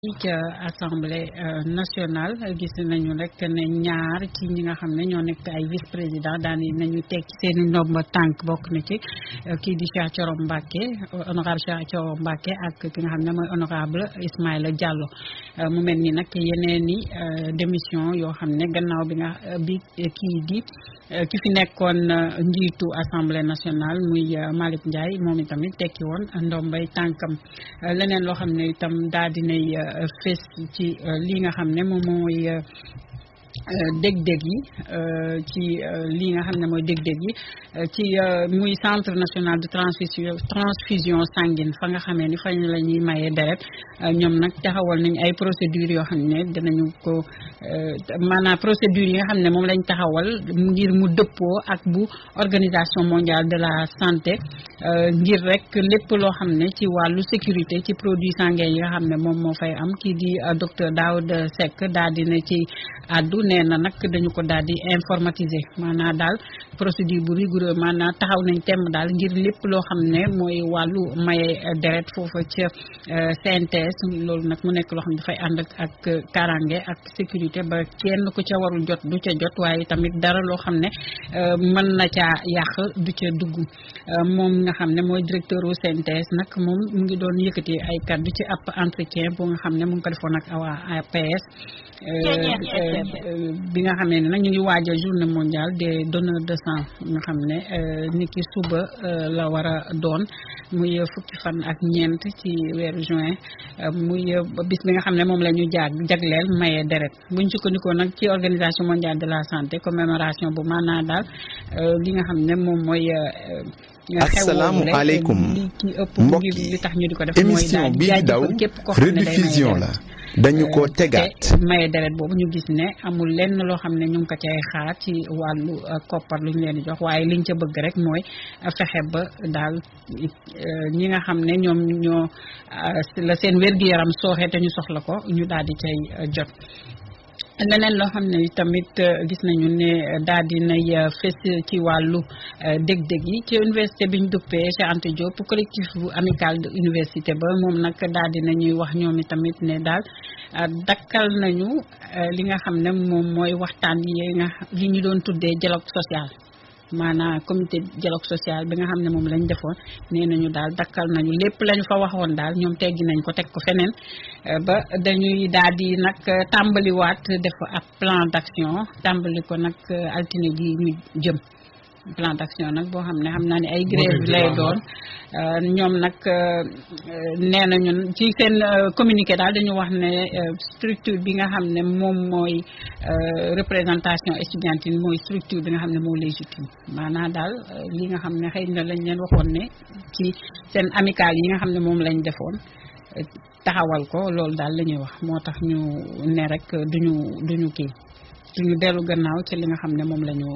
ca assemblée nationale gis nañu rek ne ñaar ci ñi nga xam ne ñoo nekk ay vice président daan nañu teg seen i ndomba tànk bokk na ci kii di Cheikh Thioro Mbacké honorable Cheikh Thioro Mbacké ak ki nga xam ne mooy honorable Ismaïla Diallo mu mel ni nag yeneen i démission yoo xam ne gannaaw bi nga bi kii di ki fi nekkoon njiitu assemblée nationale muy Malick Ndiaye moom itamit tekki woon ndombay tànkam leneen loo xam ne itam daal dinay fés ci li nga xam ne moom mooy dég-dég yi ci lii nga xam ne mooy dég-dég yi ci muy centre national de transfusion transfusion sanguine fa nga xamee ni fañ la ñuy mayee deret ñoom nag taxawal nañ ay procédures yoo xam ne dinañu ko maanaam procédures yi nga xam ne moom lañ taxawal ngir mu dëppoo ak bu organisation mondiale de la santé ngir rek lépp loo xam ne ci wàllu sécurité ci produits sanguins yi nga xam ne moom moo fay am kii di docteur Daouda Seck daal dina ci àddu nee na nag dañu ko daal di informatiser maanaam daal procédure bu rigoureux maanaam taxaw nañ temm daal ngir lépp loo xam ne mooy wàllu maye deret foofa ca CNTS loolu nag mu nekk loo xam ne dafay ànd ak karange ak sécurité ba kenn ku ca warul jot du ca jot waaye tamit dara loo xam ne mën na caa yàq du ca dugg moom nga xam ne mooy directeur u CNTS nag moom mu ngi doon yëkkati ay kàddu ci ab entretien bu nga xam ne mu ngi ko defoon ak waa APS bi nga xamee ne nag ñu ngi waajal journée mondiale des donneurs de sang nga xam ne ni ki suba la war a doon muy fukki fan ak ñeent ci weeru juin muy bis bi nga xam ne moom la ñu jaag jagleel maye deret buñ sukkandikoo nag ci organisation mondiale de la santé commémoration bu maanaa daal li nga xam ne moom mooy asalaamaaleykum mbokk yi émission bii di daw rediffusion la dañu ko tegaat maye deret boobu ñu gis ne amul lenn loo xam ne ñu ngi ko cay xaar ci wàllu koppar lu ñu leen di jox waaye liñ ca bëgg rek mooy fexe ba daal ñi nga xam ne ñoom ñoo la seen wér-gu-yaram sooxe te ñu soxla ko ñu daal di cay jot leneen loo xam ne tamit gis nañu ne daal di nay fës ci wàllu dég-dég yi ci université bi ñu duppee Cheikh Anta Diop collectif bu amical de université ba moom nag daal di nañuy wax ñoom i tamit ne daal dakkal nañu li nga xam ne moom mooy waxtaan yi nga li ñu doon tuddee dialogue social maanaam comité dialogue social bi nga xam ne moom lañ defoon nee nañu daal dakkal nañu lépp lañu fa waxoon daal ñoom teggi nañ ko teg ko feneen ba dañuy daal di nag tàmbaliwaat def ab plan d'action tàmbali ko nag altine gi ñu jëm plan d'action nag boo xam ne xam naa ne ay grève lay doon ñoom nag nee nañu ci seen communiqué daal dañu wax ne structure bi nga xam ne moom mooy représentation estudiantine mooy structure bi nga xam ne moo légitime maanaam daal li nga xam ne xëy na lañ leen waxoon ne ci seen amical yi nga xam ne moom lañ defoon taxawal ko loolu daal la ñuy wax moo tax ñu ne rek duñu duñu kii duñu dellu gannaaw ci li nga xam ne moom la ñu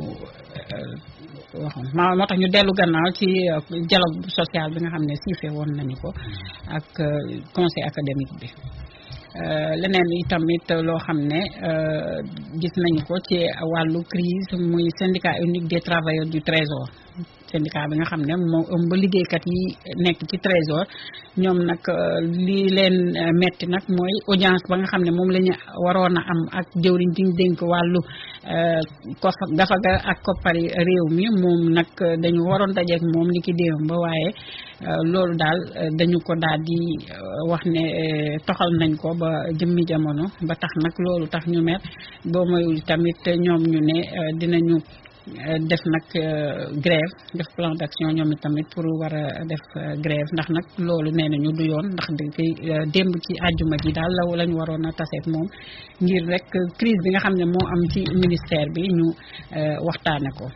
waxoon moo tax ñu dellu gannaaw ci dialogue social bi nga xam ne siife woon nañu ko ak conseil académique bi leneen itamit loo xam ne gis nañu ko ci wàllu crise muy syndicat unique des travailleurs du trésor syndicat bi nga xam ne moo ëmb liggéeykat yi nekk ci trésor ñoom nag li leen metti nag mooy audience ba nga xam ne moom la ñu waroon a am ak jëwriñ di ñu dénk wàllu kof gafaga ak koppari réew mi moom nag dañu waroon dajeek moom li ki déewam ba waaye loolu daal dañu ko daal di wax ne toxal nañ ko ba jëmmi jamono ba tax nag loolu tax ñu mer boo moyul tamit ñoom ñu ne dinañu def nag grève def plan d'action ñoom tamit pour war a def grève ndax nag loolu nee nañu du yoon ndax di démb ci àjjuma ji daal la lañu waroon a taseet moom ngir rek crise bi nga xam ne moo am ci ministère bi ñu waxtaane ko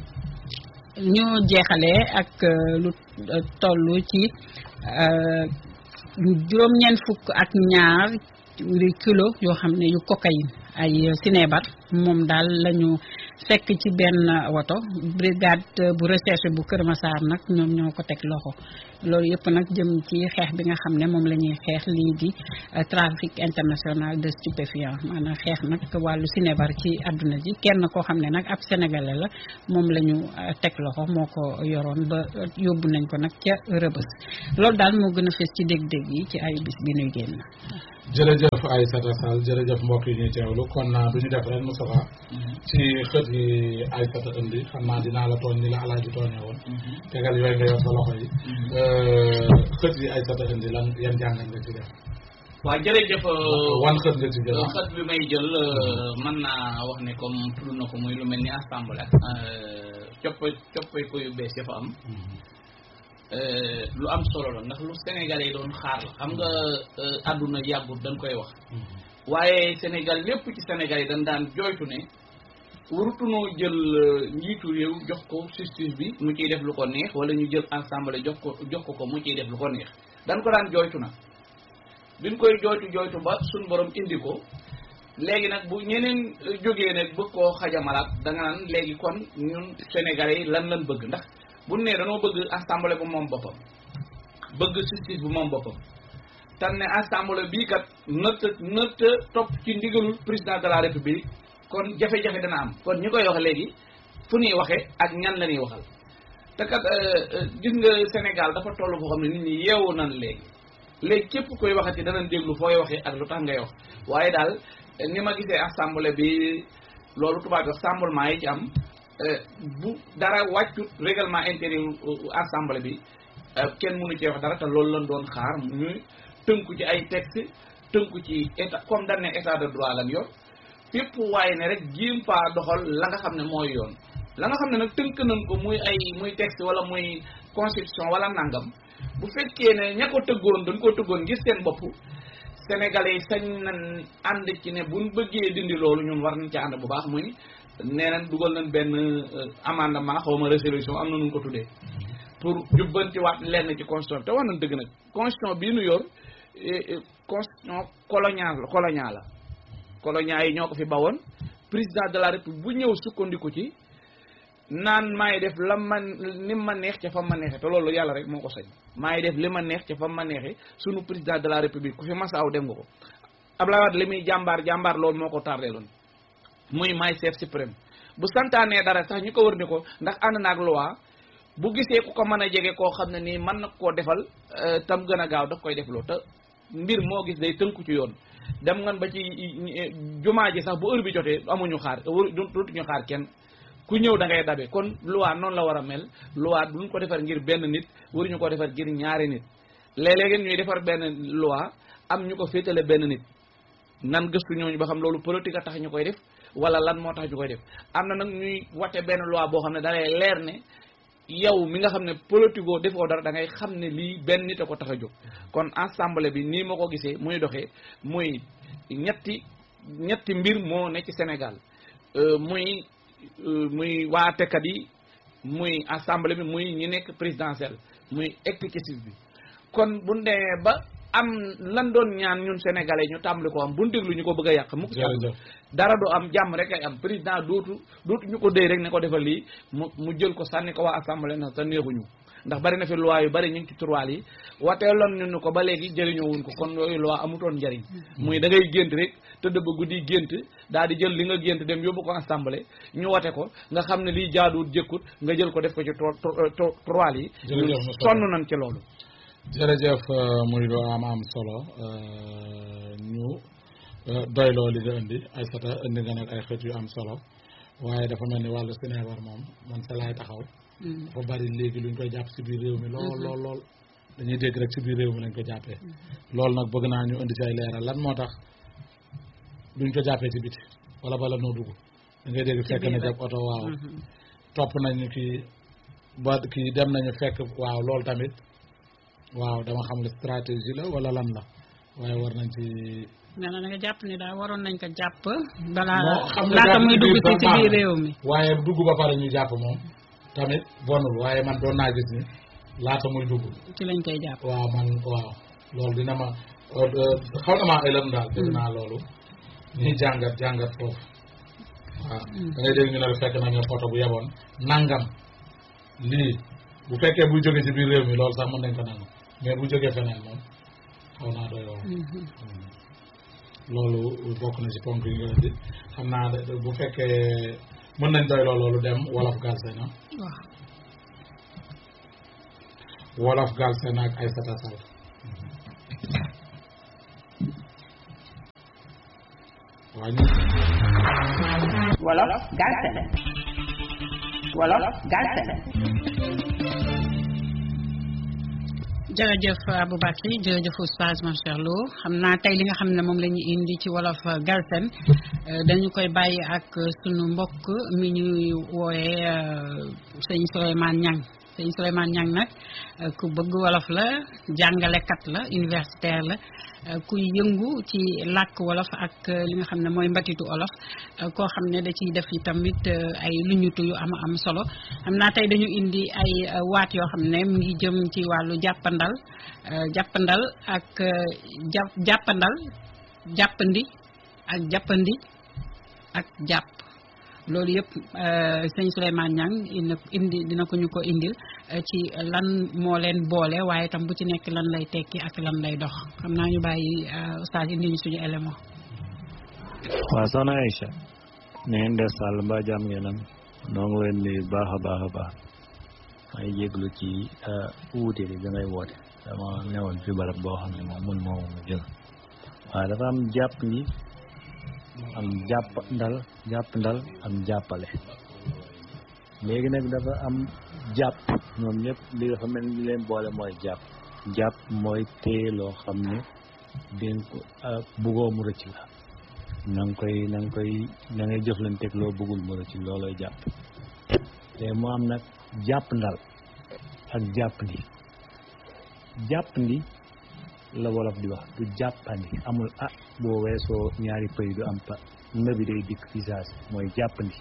ñu jeexalee ak lu toll ci juróom-ñeent fukk ak ñaar kilo yoo xam ne yu cocaïne ay sinébar moom daal lañu fekk ci benn woto brigade bu recherche bu Kër Massar nag ñoom ñoo ko teg loxo loolu yëpp nag jëm ci xeex bi nga xam ne moom la ñuy xeex lii di trafic international de stupéfiants maanaam xeex nag wàllu sinébar ci àdduna ji kenn koo xam ne nag ab sénégalais la moom la ñu teg loxo moo ko yoroon ba yóbbu nañ ko nag ca rëbës loolu daal moo gën a fees ci dég-dég yi ci ay bis bi nuy génn jërëjëf Aïssata Sall jërëjëf mbokk yi ñuy teewlu kon du ñu def rek Moustapha ci xët yi Aïssata indi xam naa dinaa la tooñ ni la alaaji tooñee woon tegal yooyu nga yor sa loxo yi xët yi Aïssata indi lan yan jàngat nga ci def waaw jërëjëf wan xët nga ci jël xët bi may jël mën naa wax ne comme tudd na ko muy lu mel ni assemblée ak copp coppay ko yu bees dafa am lu am solo la ndax lu Sénégalais yi doon xaar la xam nga àdduna yàggut dañ koy wax waaye Sénégal lépp ci Sénégal yi dañ daan jooytu ne warutunoo jël njiitu réew jox ko justice bi mu ciy def lu ko neex wala ñu jël assemblée jox ko jox ko ko mu ciy def lu ko neex dañ ko daan jooytu nag biñ koy jooytu jooytu ba suñ borom indi ko léegi nag bu ñeneen jógee nag bëgg koo xajamalaat da nga naan léegi kon ñun Sénégalais yi lan lan bëgg ndax bu ne dañoo bëgg assemblée bu moom boppam bëgg justice bu moom boppam tan ne assemblée bii kat nëtt nëtt topp ci ndigalul président de la république kon jafe-jafe dana am kon ñi koy wax léegi fu ñuy waxee ak ñan la ñuy waxal te kat gis nga Sénégal dafa toll foo xam ne nit ñi yeewu nan léegi léegi képp koy waxati danañ déglu fooy waxee ak lu tax ngay wax waaye daal ni ma gisee assemblée bi loolu tubaab wax rassemblement yi ci am bu dara wàccut règlement intérieur assemblée bi kenn mënu cee wax dara te loolu lañ doon xaar ñuy tënku ci ay texte tënku ci état comme dañ ne état de droit lan yor fépp waaye ne rek jéem faa doxal la nga xam ne mooy yoon la nga xam ne nag tënk nañ ko muy ay muy texte wala muy constitution wala nangam bu fekkee ne ña ko tëggoon dañ koo tëggoon ngir seen bopp sénégalais yi sañ nañ ànd ci ne buñ bëggee dindi loolu ñun war nañ ci ànd bu baax muy nee nañ dugal nañ benn amendement xaw ma résolution am na nu ko tuddee pour jubbantiwaat lenn ci constitution te wax nañ dëgg nag constitution bii nu yor constitution colonial colonial la colonial yi ñoo ko fi bawoon président de la république bu ñëw sukkandiku ci naan maay def la man ni ma neex ca fa ma neexee te loolu yàlla rek moo ko sañ maay def li ma neex ca fa ma neexee sunu président de la république ku fi masaaw dem nga ko Abdoulaye Wade li muy jàmbaar jàmbaar loolu moo ko tardeeloon muy maay chef suprême bu santaanee dara sax ñu ko wër ni ko ndax ànd naag loi bu gisee ku ko mën a jege koo xam ne nii mën na koo defal tam gën a gaaw daf koy defloo te mbir moo gis day tënku ci yoon dem ngan ba ci jumaa ji sax bu heure bi jotee amuñu xaar dootuñu xaar kenn ku ñëw da ngay dabe kon loi noonu la war a mel loi duñ ko defar ngir benn nit waruñu ko defar ngir ñaari nit léeg-léeg ñuy defar benn loi am ñu ko féetale benn nit nan gëstu ñooñu ba xam loolu politique a tax ñu koy def wala lan moo tax ñu koy def am na nag ñuy wate benn loi boo xam ne da lay leer ne yow mi nga xam ne politico defoo dara da ngay xam ne lii benn nit a ko tax a jóg kon assemblée bi nii ma ko gisee muy doxee muy ñetti ñetti mbir moo ne ci Sénégal muy muy waa tekkat yi muy assemblée bi muy ñi nekk présidentielle muy exécutif bi kon bu demee ba am lan doon ñaan ñun sénégalais ñu tàmbali ko am bu ñu déglu ñu ko bëgg a yàq mukk dara du am jàmm rek ay am président dootu dootu ñu ko déy rek ne ko defal lii mu mu jël ko sànni ko waa assemblée na te neexuñu ndax bari na fi loi yu bari ñu ngi ci turwaal yi wateeloon ñu ko ba léegi jëriñoo wuñ ko kon yooyu loi amutoon njariñ muy da ngay gént rek tëdd ba guddi gént daal di jël li nga gént dem yóbbu ko assemblée ñu wate ko nga xam ne lii jaaduwut jëkkut nga jël ko def ko ci turwaal yi sonn nañ ci loolu jërëjëf muy lu am am solo ñu doyloo li nga indi ay sata indi nga nag ay xët yu am solo waaye dafa mel ni wàllu Sénégal moom man sa laay taxaw dafa bari léegi luñ koy jàpp si biir réew mi lool lool lool dañuy dégg rek si biir réew mi lañ ko jàppee loolu nag bëgg naa ñu indi ci ay leeral lan moo tax duñ ko jàppee ci biti wala bala noo dugg da ngay dégg fekk na jàpp oto waaw topp nañu kii ba kii dem nañu fekk waaw loolu tamit waaw dama xam ne stratégie la wala lan la waaye war nañ ci nee na nga jàpp ni daal waroon nañ ko jàpp balaa xam nga laata jàpp muy ci dugg biir ci sax ci baax biir na. réew mi waaye dugg ba pare ñu jàpp moom tamit bonul waaye man doon naa gis ni laata muy dugg ci lañ koy jàpp waaw man waaw loolu dina ma xaw na maa ëlëm daal dégg naa loolu ñuy jàngat jàngat foofu waaw da ngay dégg ñu ne la fekk nañu photo bu yeboon nangam lii bu fekkee buy jóge ci biir réew mi loolu sax mën nañ ko nangu mais bu jógee feneen moom xaw naa doy waar loolu bokk na ci ponk yi nga indi xam naa de- bu fekkee mën nañ doy loo loolu dem wolof Galsen na waaw wolof Galsen ak Aïssata Sall waaw ñu wolof Galsen wolof Galsen jërëjëf Aboubacry jërëjëf oustaz Mansour Lo xam naa tey li nga xam ne moom la ñu indi ci wolof Galsen dañu koy bàyyi ak sunu mbokk mi ñuy wooyee sëñ Souleymane Niang sëñ Souleymane Niang nag ku bëgg wolof la jàngalekat la universitaire la kuy yëngu ci làkk wolof ak li nga xam ne mooy mbatitu wolof koo xam ne da ciy def yi tamit ay luñutu yu am am solo xam naa tey dañu indi ay waat yoo xam ne mu ngi jëm ci wàllu jàppandal jàppandal ak ja jàppandal jàppandi ak jàppandi ak jàpp loolu yëpp sëñ Souleymane Niang indi dina ko ñu ko indil ci lan moo leen boole waaye tam bu ci nekk lan lay tekki ak lan lay dox xam naa ñu bàyyi oustaz indi ñu suñu élément waaw soxna Aïcha ne ngeen def sàll mbaa jàmm ngeen am noo ngi leen nuyu baax a baax a baax may jéglu ci wuute bi da ngay woote dama newoon fi barab boo xam ne moom mun moomu ma jël waaye dafa am jàpp ni am jàpp ndal jàpp ndal am jàppale léegi nag dafa am jàpp ñoom ñëpp li dafa mel ni leen boole mooy jàpp jàpp mooy téye loo xam ne den ko buggoo mu rëcc la na nga koy na nga koy na ngay jëflanteeg loo bëggul mu rëcc loolooy jàpp te mu am nag jàpp ndal ak jàpp ndi jàpp ndi la wolof di wax du jàppandi amul ah boo weesoo ñaari pëy du am pa nëbi day dikk fi saasi mooy jàppandi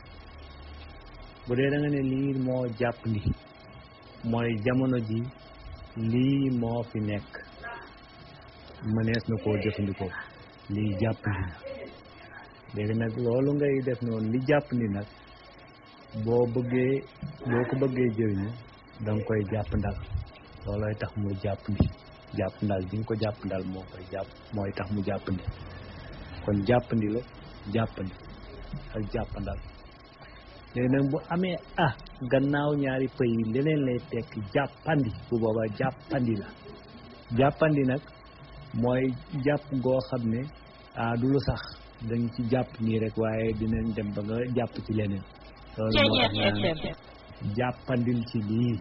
bu dee da nga ne lii moo jàppandi mooy jamono ji lii moo fi nekk mënees na koo jëfandikoo lii jàppandi na léegi nag loolu ngay def noonu li jàppandi nag boo bëggee boo ko bëggee jëriñu da nga koy jàpp ndal loolooy tax mu jàppandi jàpp ndal bi nga ko jàpp ndal moo koy jàpp mooy tax mu jàppandi kon jàppandi la jàppandi ak jàppandal léegi nag bu amee ah gannaaw ñaari pëy yi leneen lay tekk jàppandi bu boobaa jàppandi la jàppandi nag mooy jàpp goo xam ne ah du lu sax dañ ci jàpp nii rek waaye dinañ dem ba nga jàpp ci leneen loolu moo tax naan jàppandil ci lii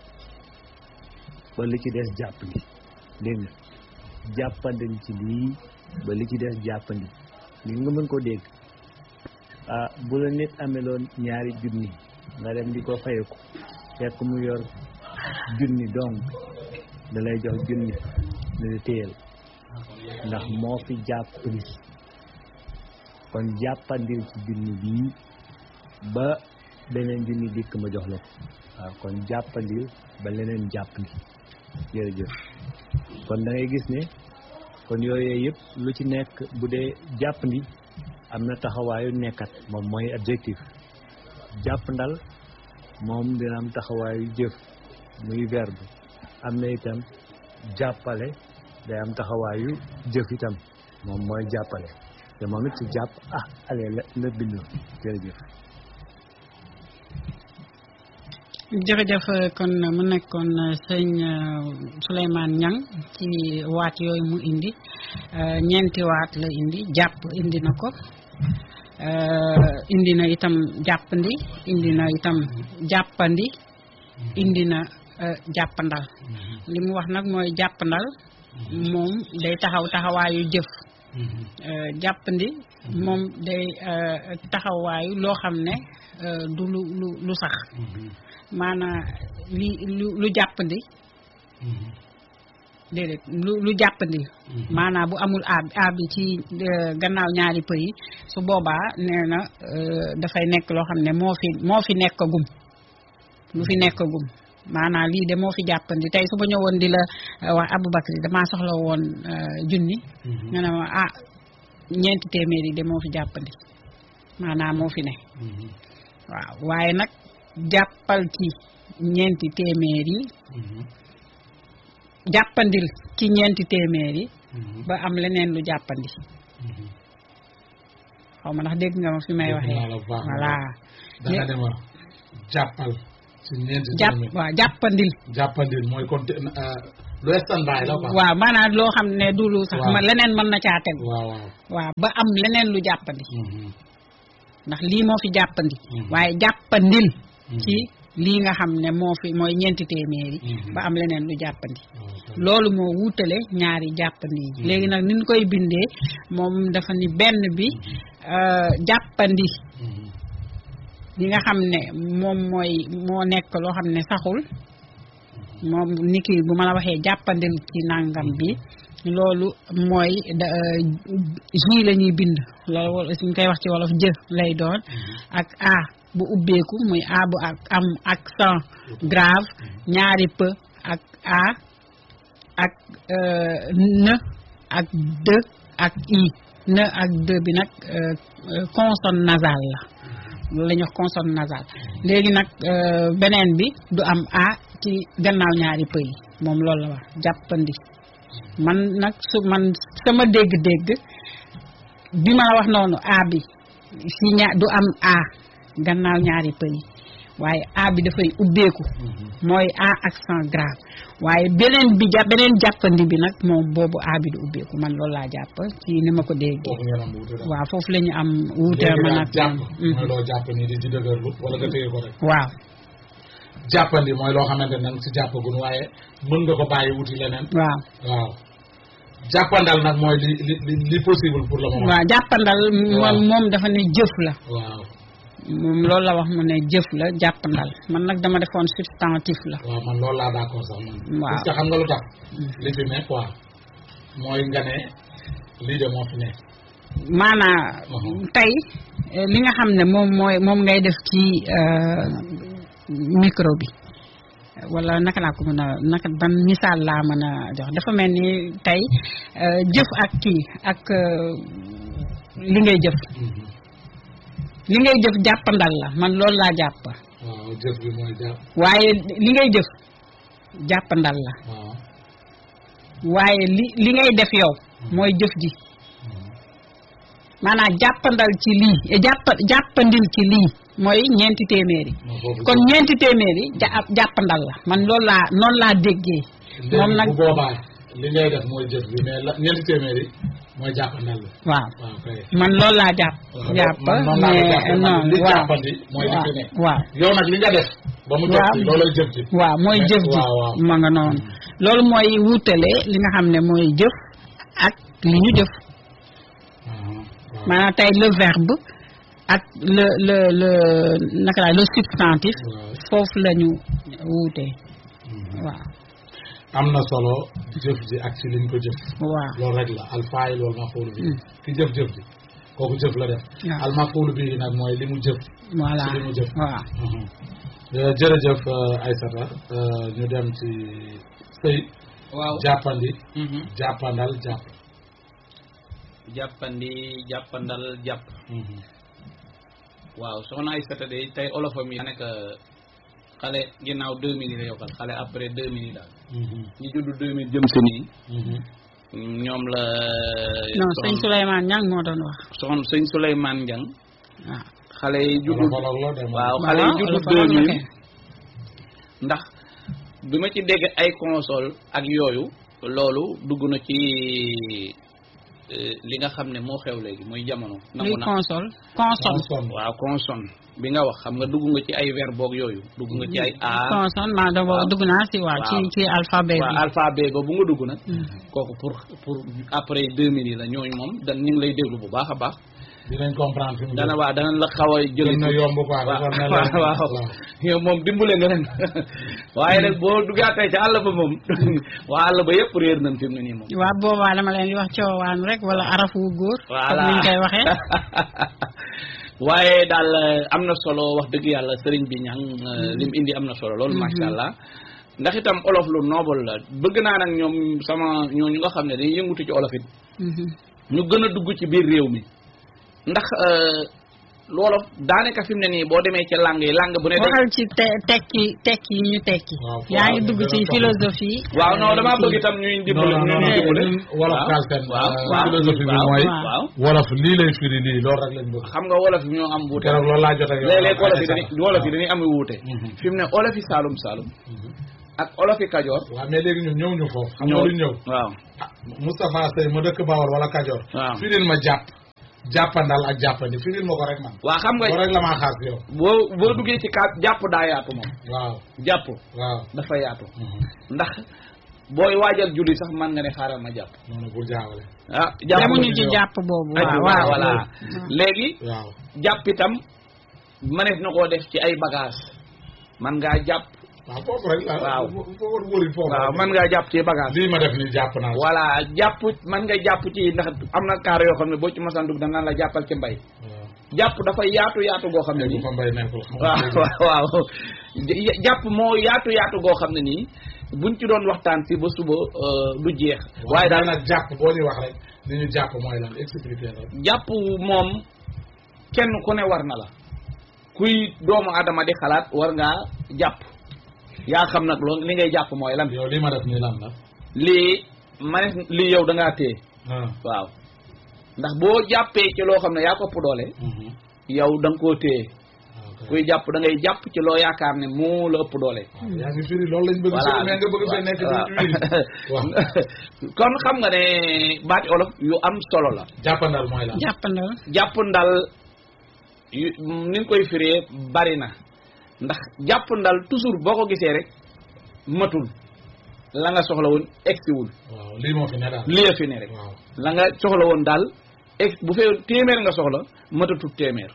ba li ci des jàppandi dégg nga jàppandil ci lii ba li ci des jàppandi li nga mën ko dégg ah bu la nit ameloon ñaari junni nga dem di ko fayeku fekk mu yor junni donc da lay jox junni ne la téyel ndax moo fi jàppandi kon jàppandil ci junni bii ba beneen junni dikk ma jox la ko waaw kon jàppandil ba leneen jàppandi jërëjëf kon da ngay gis ne kon yooyu yëpp lu ci nekk bu dee jàppandi am na taxawaayu nekkat moom mooy adjectif jàppandal moom dina am taxawaayu jëf muy verbe am na itam jàppale day am taxawaayu jëf itam moom mooy jàppale te moom it ci jàpp ah ale la la bindoo jërëjëf jërëjëf kon mu nekkoon sëñ Souleymane Niang ci waat yooyu mu indi ñeenti waat la indi jàpp indi na ko indi na itam jàppandi indi na itam jàppandi indi na jàppandal li mu wax nag mooy jàppandal moom day taxaw taxawaayu jëf jàppandi moom day taxawaayu loo xam ne du lu lu lu sax maanaam li lu lu jàppandi déedéet lu lu jàppandi maanaam bu amul a a bi ci gannaaw ñaari pëy yi su boobaa nee na dafay nekk loo xam ne moo fi moo fi nekk gum lu fi nekk gum maanaam lii de moo fi jàppandi tey su ma ñëwoon di la wax Aboubacry damaa soxla woon junni nga ne ma ah ñeenti téeméer yi de moo fi jàppandi maanaam moo fi ne waaw waaye nag jàppal ci ñeenti téeméer yi jàppandil ci ñeenti téeméer yi ba am leneen lu jàppandi xaw ma ndax dégg nga ma fi may waxee voilà danga dema jàppal ci ñeenti jàpp téeméer waaw jàppandil jàppandil mooy kon lu standby la quoi. waaw maanaam loo xam ne du lu sax Waaw. ma leneen mën na caa tegu waaw waaw. waaw ba am leneen lu jàppandi Mhm. ndax lii moo fi jàppandi Mhm. waaye jàppandil Mhm. ci lii nga xam ne moo fi mooy ñeenti téeméeri Mhm. ba am leneen lu jàppandi waaw. loolu moo wuutale ñaari jàppandi yi léegi nag ni ñu koy bindee moom dafa ni benn bi euh, jàppandi Mhm. li nga xam ne moom mooy moo nekk loo xam ne saxul moom ni ki bu ma la waxee jàppandil ci nàngam bi loolu mooy da ji la ñuy bind loolu wala suñ koy wax ci wolof jë lay doon ak a bu ubbeeku muy a bu ak am accent grave ñaari p ak a ak euh, n ak d ak i n ak d bi nag euh, euh, consonne nasale la loolu la ñuy wax consonne nasale léegi nag euh, beneen bi du am a ci gannaaw ñaari pëy moom loolu la wax jàppandi man nag su man sama dégg-dégg bi ma la wax noonu a bi si ña du am a gannaaw ñaari pëy waaye a bi dafay ubbeeku mooy a accent grave waaye beneen bi ja beneen jàppandi bi nag moom boobu a bi du ubbeeku man loolu laa jàpp ci ni ma ko déggee foofu ngeen am wuute daal. waaw foofu la ñu am wuute léegi man daal ak jàpp Mhm. mooy loo jàpp nii di ci dëgërlu wala nga téye ko rek. waaw jàppandi mooy loo xamante ne si jàppagun waaye mën nga ko bàyyi wuti leneen. waaw waaw jàppandal nag mooy li li li li possible pour le moment. waaw jàppandal Waaw. moom moom dafa ne jëf la waaw moom loolu la wax mu ne jëf la jàppandal man nag dama defoon substantif la waaw man loolu laa d'accord sax man. Waaw. parce que xam nga lu tax. li fi ne quoi mooy nga ne lii de moo fi ne. maanaa Mhm. tey eh, li nga xam ne moom mooy moom ngay def ci euh, micro bi wala naka laa ko mën a naka ban misaal laa mën a jox dafa mel ni tey euh, jëf ak kii ak euh, li ngay jëf Mhm. li ngay jëf jàppandal la man loolu laa jàpp waaw jëf bi mooy jàpp waaye li ngay jëf jàppandal la waaw. waaye li li ngay def yow mooy jëf ji maanaam jàppandal ci lii eh, jàpp jàppandil ci lii mooy ñeenti téeméeri moo foofu kon ñeenti téeméeri ja jàppandal la man loolu laa noonu laa déggee moom léegi nag bu boobaa li ngay def mooy jëf bi mais la ñeenti téeméeri mooy jàppandal la. waaw waaw kay. man loolu laa jàpp waaw jàpp man noonu laa ko mais jàppee man non li waaw jàppandi mooy li fi ne. waaw yow nag li nga def. ba mu jot Waaw. ci loolay jëf ji. waaw mooy Mais- jëf ji waaw waaw. ma nga noonu loolu mooy wutale li nga xam ne mooy jëf ak li ñu jëf Ah, waaw. maanaam tey le verbe ak le le le naka laa le substantif waaw. foofu la ñu wuutee Mhm. waaw am na solo jëf ji ak ci liñ ko jëf. waaw loolu rek la alfaayil wal mafuulu bi Mm. ki jëf-jëf ji kooku jëf la def. waaw. al mafuulu bi nag mooy li mu jëf. voilà ci li mu jëf. waaw Mhm. Euh, jërëjëf euh, Aïssata euh, ñu dem ci sëy waaw jàppandi Mhm. jàppandal jàpp. jàppandi jàppandal jàpp Mhm. waaw soxna Aïssata de tey olofam yi nekk xale ginnaaw deux minutes la yokkal xale après deux minutes daal Mhm. ñi juddu deux minutes jëm si nii Mhm. ñoom la non sëñ soxna- Souleymane Niang moo doon wax soxna sëñ Souleymane Ndiang waaw xale yi juddu Olof olof la dem. waaw xale yi waaw juddu olof deux olof la mille kay. ndax bi ma ci dégg ay console ak yooyu loolu dugg na ci euh, li nga xam ne moo xew léegi muy jamono nangu luy na console console Consonne. waaw consonne bi nga wax xam nga dugg nga ci ay verbe boog yooyu dugg nga ci ay a consonne maa da waaw. dugg naa si waaw ci Waaw. ci alphabet waaw bi alphabet ba bu nga dugg nag Mm. kooku pour pour après deux minutes la ñooñu moom dan ñu ngi lay déglu bu baax a baax dinañ comprendre fi mu dana jëm. waa dana la xaw a jëli gën na yomb quoi. waaw dafa mel ne- waaw waaw yow moom dimbale nga leen waaye nag boo duggaatee ca àll ba moom waa àll ba yëpp réer nañ fi mu ne nii moom waaw boobaa dama leen di wax coowaan rek wala arafu góor voilà comme ni ñu koy waxee waaye daal am na solo wax dëgg yàlla sëriñ bi ñang lim indi am na solo loolu macha allah ndax itam olof lu noble la bëgg naa nag ñoom sama ñooñu nga xam ne dañuy yëngutu ci olof it Mhm. ñu gën a dugg ci biir réew mi ndax loolu daanaka fi mu ne nii boo demee ci langue yi langue bu ne day waxal ci te tekki tekki yi ñu tekki Waaw, yaa ngi waaw, dugg ñu ci gën a philosophie waaw non damaa bëgg itam ñuy dimbale non non ñuy non dimbale ñun wolof waaw. Galsen waaw euh, waaw philosophie bi waaw, mooy waaw wolof lii lay firi lii loolu rek lañ bëgg xam nga wolof yi ñoo am wuute keroog loolu laa jot ak yow léeg-léeg wolof yi Aïssata. dañuy wolof yi dañuy am wuute Mhm. fi mu ne olof yi saalum saalum ak olofi kajoor waaw mais léegi ñun ñëw ñu foofu xam nga lu ñëw waaw ah Moustapha Sey ma dëkk Bawol wala Kajoor waaw firil ma jàpp jàppandal ak jàppandi firil ma ko rek man waa xam nga ko rek la maa xaar si yow boo boo duggee ci kaat jàpp daa yaatu moom waaw jàpp waaw dafa yaatu ndax booy waajal julli sax man nga ne xaaral ma jàpp noonu bul jaawale ah jàpp demuñu ci jàpp boobu ay waaw waaw waaw voilà léegi waaw jàpp itam mënees na koo def ci ay bagage man ngaa jàpp waaw foofu rek la Waaw. foofu wëri foofu waaw man ngaa jàpp ci bagage lii ma def ni jàpp naa voilà jàpp man nga jàpp ci ndax am na kaar yoo xam ne boo ci masaan dugg danaan la jàppal ci mbay waaw jàpp dafa yaatu yaatu goo xam ne bu nii fa mbay nekkul xam nga waaw waaw waaw jàpp moo yaatu yaatu goo xam ne nii buñ ci doon waxtaan si ba suba euh, du jeex waaye daal nag jàpp boo ñuy wax rek li ñu jàpp mooy lan expliquer rek jàpp moom kenn ku ne war na la kuy doomu adama di xalaat war ngaa jàpp yaa xam nag loolu li ngay jàpp mooy lan yow lii ma def nii lan la lii ma ne lii yow da ngaa téye ah waaw ndax boo jàppee ci loo xam ne yaa ko ëpp doole mhm. yow da nga koo téye waaw kay. kuy jàpp da ngay jàpp ci loo yaakaar ne moo la ëpp doole waaw yaa ngi firi loolu lañ bëgg voilà si mais nga bëgg fee nekk di firi waaw kon xam nga ne baati olof yu am solo la jàppandal mooy lan jàppandal jàpp ndal yu ni nga koy firee bari na ndax jàpp ndal toujours boo ko gisee rek matul la nga soxla woon egsiwul waaw lii moo fi ne daal lii fi ne rek waaw la nga soxla woon daal ex bu fee téeméer nga soxla matatut téeméer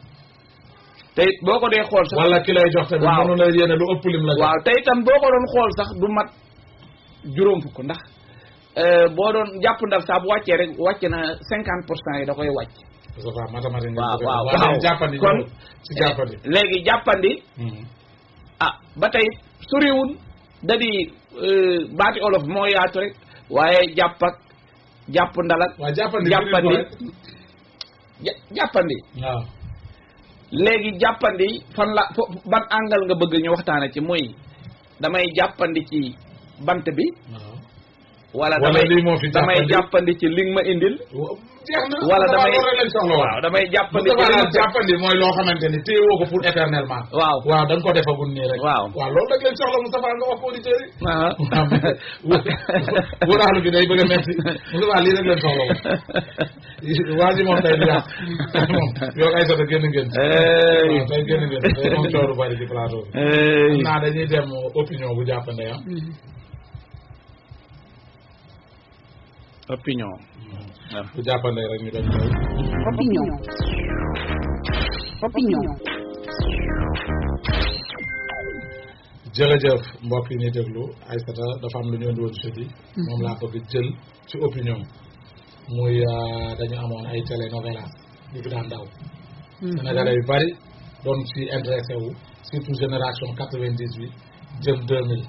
te it boo ko dee xool sax wala ki lay jox tamit Waaw. mënu la yéene lu ëpp lim la jox waaw te itam boo ko doon xool sax du mat juróom fukk ndax euh, boo doon jàpp ndal saa bu wàccee rek wàcc na cinquante pour cent yi da koy wàcc parce que mathématique nga waaw bëgg a waaw wax. waaw waaye jàppandi kon ñëw ci jàppandi léegi jàppandi Mhm. ah ba tey soriwul da di euh, baati olof moo yaatu rek waaye jàpp ak jàpp ndal ak waaw jàppandi jàppandi firi ko ja- jàppandi rek. waaw léegi jàppandi fan la fo ban angle nga bëgg ñu waxtaane ci muy damay jàppandi ci bant bi waaw wala Wala damay lii moo fi damay jàppandi. jàppandi ci li nga ma indil jeex na wala Moustapha damay loolu rek lañ soxla woon. waaw damay jàppandi ci Moustapha li daal nga jàppandi mooy loo xamante ni téye woo ko pour éternellement waaw waaw da nga ko defagul nii rek waaw waaw loolu rek lañ soxla Moustapha nga wax ko auditeurs yi ah wóoraalu bi day bëgg a metti Moustapha lii rek lañ soxla woon waa ji moom tey du yàq moom yow ay sota génn ngeen ci Hey. waaw tey génn ngeen ci tey moom cooru bari ci plateau bi Hey. xam naa dañuy dem opinion bu jàppande ah opinion bu jàppande rek ñu dem ñëw Opinion. Opinion. jërëjëf mbokk yi ñuy déglu Aïssata dafa am lu ñu indi woon jeudi moom laa bëgg jël ci opinion muy euh, dañu amoon ay télénovelas yu fi daan daw Sénégalais yu bari doon ci intéressé wu surtout génération quatre-vingt-dix-huit jëm deux mille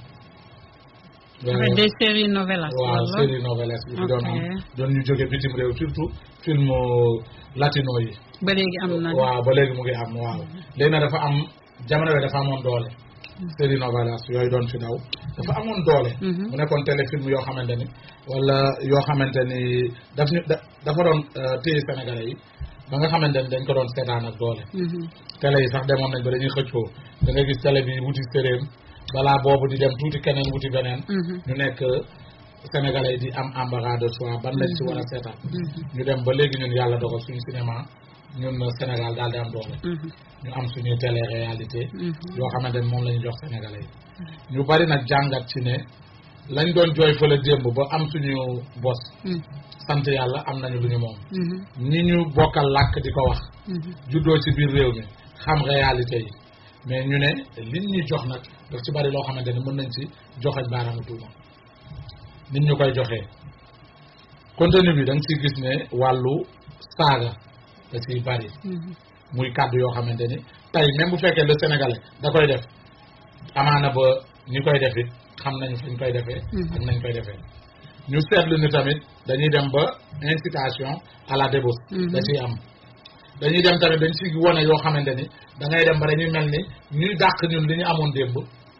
avec des séries novelas waaw wala série novelas yi fi doon am Ok. doon ñu jóge bitim réew surtout film latino yi ba léegi am na waaw ba léegi mu ngi am waaw léegi nag dafa am jamono bi dafa amoon doole série novelas yooyu doon fi daw dafa amoon doole Mhm. mu nekkoon téléfilm yoo xamante ni wala yoo xamante ni daf ñu da- dafa doon euh, téye sénégalais yi ba nga xamante ni dañ ko doon seetaan ak doole Mhm. télé yi sax demoon nañ ba dañuy xëccoo da nga gis télé bi wuti séréem balaa boobu di dem tuuti keneen wuti beneen Mhm. ñu nekk sénégalais yi di am embarras de choix ban lañ ci war a seetaan Mhm. ñu dem ba léegi ñun yàlla dogal suñu cinéma ñun Sénégal daal di am doole Mhm. ñu am suñuy télé réalité Mhm. yoo xamante ni moom la ñu jox sénégalais yi ñu bari nag jàngat ci ne lañ doon jooy fële démb ba am suñu bos Mhm. sant yàlla am nañu lu ñu moom Mhm. ñi ñu bokkal làkk di ko wax Mhm. juddoo ci biir réew mi xam réalité yi mais ñu ne liñ ñu jox nag daf ci bari loo xamante ni mën nañ ci joxañ baaraamu tuuma nit ñu koy joxee contenu bi da nga ciy gis ne wàllu saaga da ciy bari Mhm. muy kàddu yoo xamante ni tey même bu fekkee le sénégalais da koy def amaana ba ñi koy def it xam nañ fañ koy defee Mhm. ak nañ koy defee ñu seetlu ni tamit dañuy dem ba incitation à la débauche Mhm. da ciy am dañuy dem tamit dañ ci wone yoo xamante ni da ngay dem ba dañuy mel ni ñuy dàq ñun li ñu amoon démb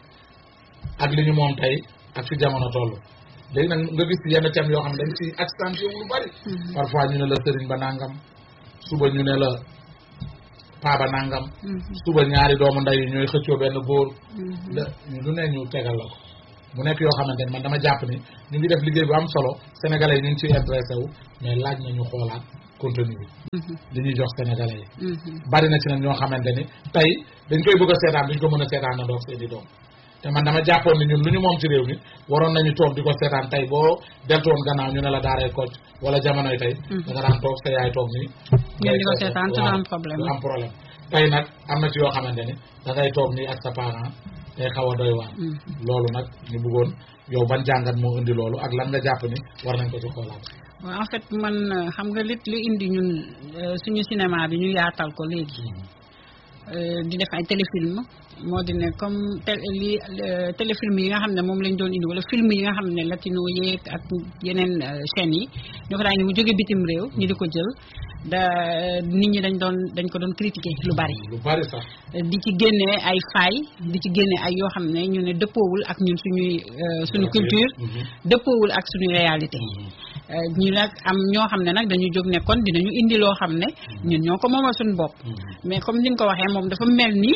ak li ñu moom tey ak fi jamono toll léegi nag nga gis yenn thèmes yoo xam ne dañ ci accentué wu lu bari parfois ñu ne la sëriñ ba nangam suba ñu ne la paa ba nangam Mhm. suba ñaari doomu ndey yi ñooy xëccoo benn góor Mhm. la lu ne ñu tegal la ko mu nekk yoo xamante ni man dama jàpp ni ñu ngi def liggéey bu am solo sénégalais yi ñu ngi ciy intéressé wu mais laaj nañu xoolaat contenu bi li ñuy jox sénégalais yi bari na ci nag ñoo xamante ni tey dañ koy bëgg a seetaan duñ ko mën a seetaan na doog seeni doom te man dama jàppoon ni ñun lu ñu moom ci réew mi waroon nañu toog di ko seetaan tey boo deltoon gannaaw ñu ne la daaray Kocc wala jamonoy tey da nga daan toog sa yaay toog nii ngeen di ko seetaan te du am problème du am problème tey nag am na ci yoo xamante ni da ngay toog nii ak sa parent day xaw a doy waar loolu nag ñu bëggoon yow ban jàngat moo indi loolu ak lan nga jàpp ni war nañ ko ci xoolaat waaw en fait man xam nga li li indi ñun suñu cinéma bi ñu yaatal ko léegi di def ay téléfilm moo di ne comme li téléfilm yi nga xam ne moom lañ doon indi wala film yi nga xam ne latino yeeg ak yeneen chaînes yi ñoo ko daan mu jóge bitim réew ñu di ko jël da nit ñi dañ doon dañ ko doon critiquer lu bari lu bari sax di ci génnee ay faay di ci génne ay yoo xam ne ñu ne dëppoowul ak ñun suñuy suñu culture dëppoowul ak suñu réalité ñu nag am ñoo xam ne nag dañu jóg ne kon dinañu indi loo xam ne ñun ñoo ko moomal suñu bopp mais comme ni nga ko waxee moom dafa mel ni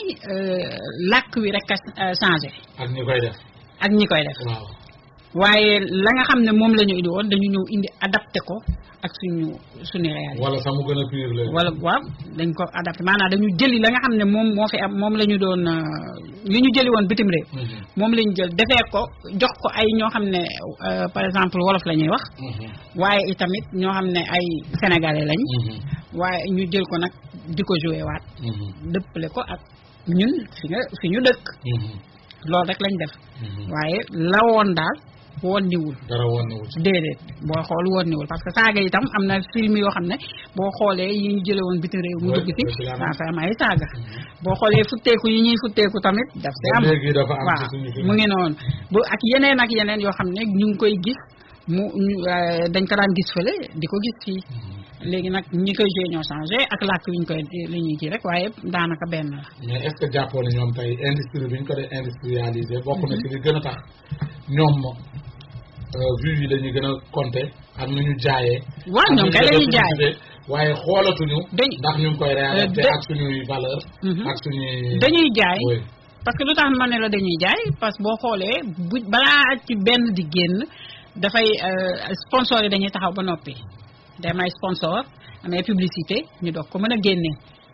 làkk wi rek a changé ak ñi koy def ak ñi koy def waaw waaye la nga xam ne moom la ñu indi woon dañu ñëw indi adapté ko ak suñu suñu réalité wala sax mu gën a pire la wala waaw dañ ko adapté maanaam dañu jëli la nga xam ne moom moo fi am moom la ñu doon li ñu jëli woon bitim réew moom la ñu jël defee ko jox ko ay ñoo xam ne par exemple wolof la ñuy wax waaye itamit ñoo xam ne ay sénégalais lañ waaye ñu jël ko nag di ko joué waat dëppale ko ak ñun fi nga fi ñu dëkk loolu rek lañ def waaye la woon daal woon niwul dara woon niwul déedéet boo xool woon niwul parce que saaga itam am na film yoo xam ne boo xoolee yi ñu jële woon bitim réew mu dugg ci dafa am ay saaga boo xoolee futteeku yi ñuy futteeku tamit daf si am waaw mu ngi noonu bu ak yeneen ak yeneen yoo xam ne ñu ngi koy gis mu dañ ko daan gis fële di ko gis fii léegi nag ñi koy joué ñoo changé ak làkk wi ñu koy li ñuy kii rek waaye daanaka benn la. mais est ce que jàppoo ne ñoom tey industrie bi ñu ko dee industrialisé bokk na ci li gën a tax ñoom vues yi dañuy gën a compter ak nu ñu jaayee. waaw ñoom kay la ñuy jaay waaye xoolatuñu. dañ- ndax ñu ngi koy réadapté da- ak suñuy valeur Mhm. ak suñuy. dañuy jaay oui parce que lu tax ma ne la dañuy jaay parce que boo xoolee bu balaa ci benn di génn dafay euh, sponsor yi dañuy taxaw ba noppi day am ay sponsor am ay publicité ñu doog ko mën a génne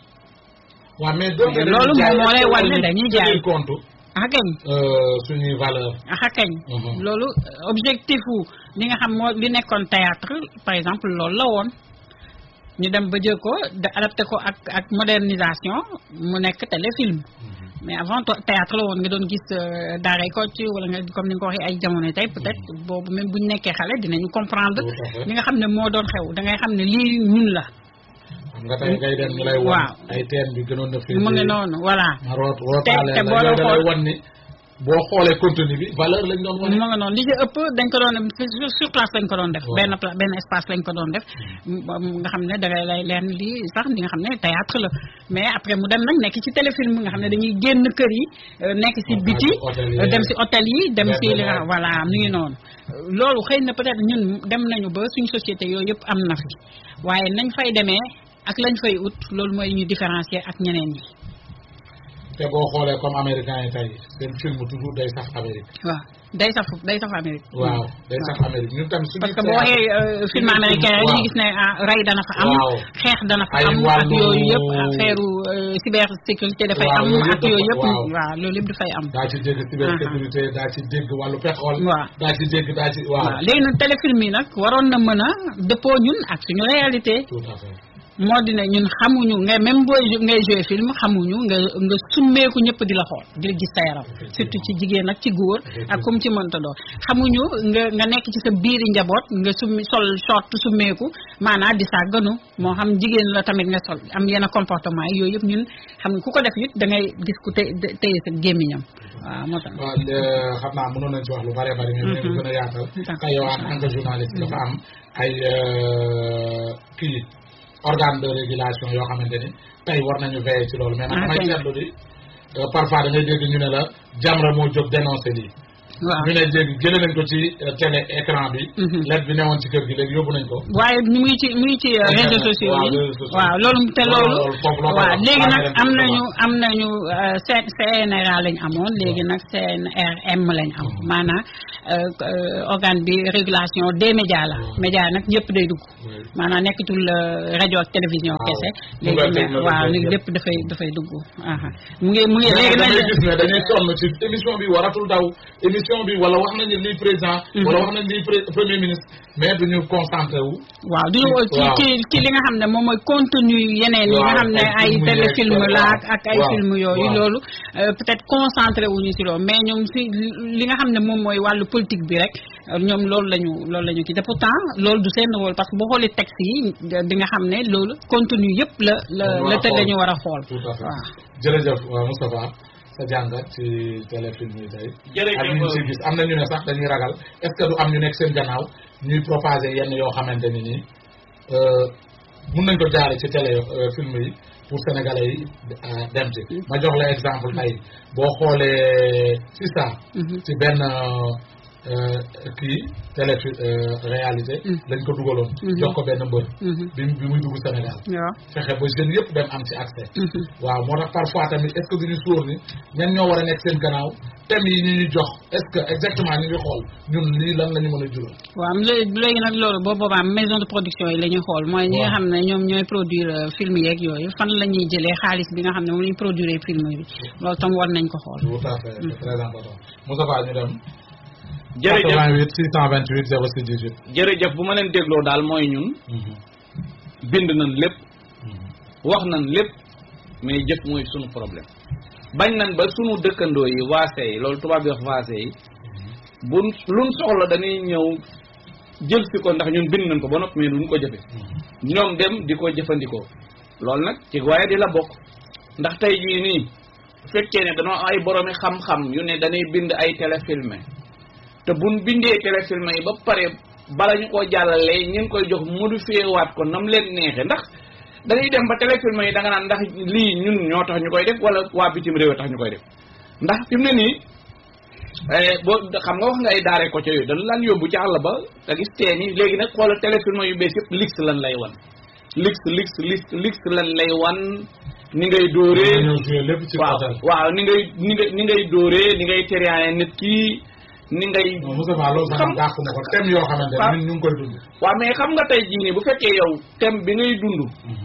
waaw mais donc Mais loolu moom moo lay wan ne dañuy jaay. compte ah kañ euh, suñuy valeur ah kañ Mhm. loolu euh, objectif wu li nga xam moo li nekkoon théâtre par exemple loolu la woon ñu dem ba jël ko da adapté ko ak ak modernisation mu nekk téléfilm mais avant to- théâtre la woon nga doon gis euh, daaray Kocc wala nga comme ni nga ko waxee ay jamono tey peut-être boobu même bu ñu nekkee xale dinañu comprendre Tout à fait. li nga xam ne moo doon xew da ngay xam ne lii ñun la xam nga tey ngay dem ñu lay won Waaw. ay teen bi gënoon na fi mu ngi noonu voilà ma root rootaale te la boo yooyu doon da lay xool- wan ni boo xoolee contenu bi valeur lañ doon wane mu nga noonu li ci ëpp dañ ko doon sur sur place lañ ko doon def Waaw. benn pla benn espace lañ ko doon def mu nga xam ne dangay lay leen lii sax di nga xam ne théâtre la mais après mu dem nag nekk ci téléfilm nga xam ne dañuy génn kër yi euh, nekk ci Waaw, biti hôtel yi. euh, dem ci hôtel yi dem ci li nga Benn voilà mu ngi noonu loolu xëy na peut-être ñun dem nañu ba suñu société yooyu yëpp am na fi waaye nañ fay demee ak lañ fay ut loolu mooy ñu différencier ak ñeneen ñi te boo xoolee comme américain yi tey seen film toujours day sax Amérique waaw day saf day saf Amérique waaw day sax Amérique ñun tam suñu parce que boo waxee euh, film américain yi ñu gis ne ah rey dana fa am Waaw. xeex dana fa Ay am ak wàllu- yooyu yëpp affaire euh, cybersécurité dafay Waaw, am loolu ak yëpp yooyu yëpp waaw. waaw loolu yëpp dafay am daa ci dégg cybersécurité daa ci dégg wàllu pétrole Waaw. daa ci dégg daa ci waaw waaw léegi nag téléfilm yi nag waroon na mën a dëppoo ñun ak suñu réalité tout à fait moo di ne ñun xamuñu nga même booy jou- ngay joué film xamuñu nga nga summeeku ñëpp di la xool di la gis sa yaram surtout ci jigéen ak ci góor ak kum ci mënta doon xamuñu nga nga nekk ci sa biiri njaboot nga summi sol short summeeku maanaam di sàgganu moo xam jigéen la tamit nga sol am yenn comportement yi yooyu yëpp ñun xam nga ku ko def it da ngay gis ku té téye sa gémmiñam waaw moo tax waaw le- xam naa mënoon nañ ci wax lu bare bari mais ñu gën a yaatal D'accord. tey yow en tant que journaliste dafa am ay euh, kii organe de régulation yoo xamante ni tey war nañu veiller ci loolu mais man Ah, damay kay. seetlu di euh, parfois da ngay dégg ñu ne la Jamra moo jóg dénoncé lii waaw ñu ne léegi jële nañ ko ci télé écran bi lettre bi newoon ci kër gi léegi yóbbu nañ ko waaye mu ngi ci mu ngi ci réseaux sociaux yi waaw loolu te loolu waaw léegi nag am nañu am nañu CNRA lañ amoon léegi nag CNRM lañ am maanaam organe bi régulation des médias la média nag ñëpp day dugg maanaam nekkatul rajo ak télévision kese léegi nag waaw léegi lépp dafay dafay dugg mu ngi mu ngi léegi nag gis ne dañuy sonn ci émission bi waratul daw émission bi wala wax nañu lii président wala wax nañu lii premier ministre mais duñu concentré wu waaw duñu ci ci ci li nga xam ne moom mooy contenu yeneen yi nga xam ne ay téléfilm la ak ay film yooyu loolu peut-être concentré wuñu ci loolu mais ñoom si li nga xam ne moom mooy wàllu politique bi rek ñoom loolu lañu loolu la ñu kii te pourtant loolu du seen rôle parce que boo xoolee texte yi di nga xam ne loolu contenu yëpp la la la te dañu war a xool waaw jërëjëf Moustapha sa jàngat ci téléfilm yi tey ak ñu si gis am na ñu ne sax dañuy ragal est-ce que du am ñu nekk seen gannaaw ñuy propager yenn yoo xamante ni nii mun nañ ko jaare ci télé film yi pour sénégalais yi dem ci ma jox la exemple tey boo xoolee si ça ci benn kii télé réalité lañ ko dugaloon jox ko benn mbër bi bi muy dugg Sénégal fexe ba jeunes yëpp dem am ci accès waaw moo tax parfois tamit est-ce que duñu sóor ni ñan ñoo war a nekk seen gannaaw thèmes yi ñu ñu jox est-ce que exactement ñu ngi xool ñun lii lan la ñu mën a jural waaw léegi nag loolu boo boobaa maison de production yi la ñuy xool mooy ñi nga xam ne ñoom ñooy produire film yeeg yooyu fan la ñuy jëlee xaalis bi nga xam ne moom la ñuy produire film bi loolu tam war nañ ko xool tout à fait c'est très important Moustapha ñu dem jërëjëf 88 628 06 18 jërëjëf bu ma leen dégloo daal mooy ñun bind nañ lépp wax nañ lépp mais jëf mooy sunu problème bañ nañ ba sunu dëkkandoo yi waase yi loolu tubaab bi wax waase yi bu luñ soxla dañuy ñëw jël si ko ndax ñun bind nañ ko ba noppi mais duñ ko jëfe ñoom dem di ko jëfandikoo loolu nag ci waaye di la bokk ndax tey jii nii fekkee ne dañoo ay boroomi xam-xam yu ne dañuy bind ay téléfilmé te buñ bindee téléfilm yi ba pare bala ñu koo jàllalee ñu ngi koy jox modifié waat ko nam leen neexe ndax dañuy dem ba téléfilm yi da nga naan ndax lii ñun ñoo tax ñu koy def wala waa bitim réew tax ñu koy def ndax fi mu ne nii boo xam nga wax nga ay daare ko ca yooyu dañu laan yóbbu ci àll ba nga gis teen yi léegi nag xoola téléfilm yu bees yëpp lix lan lay wan lix lix lix lix lan lay wan ni ngay dóoree waaw waaw ni ngay ni ngay ni ngay dóoree ni ngay tériane nit kii ni ngay. Moustapha loolu sax dàq na ko thème yoo xamante ne ñun ñu ngi koy dund. waaw mais xam nga tey jii nii bu fekkee yow thème bi ngay dund.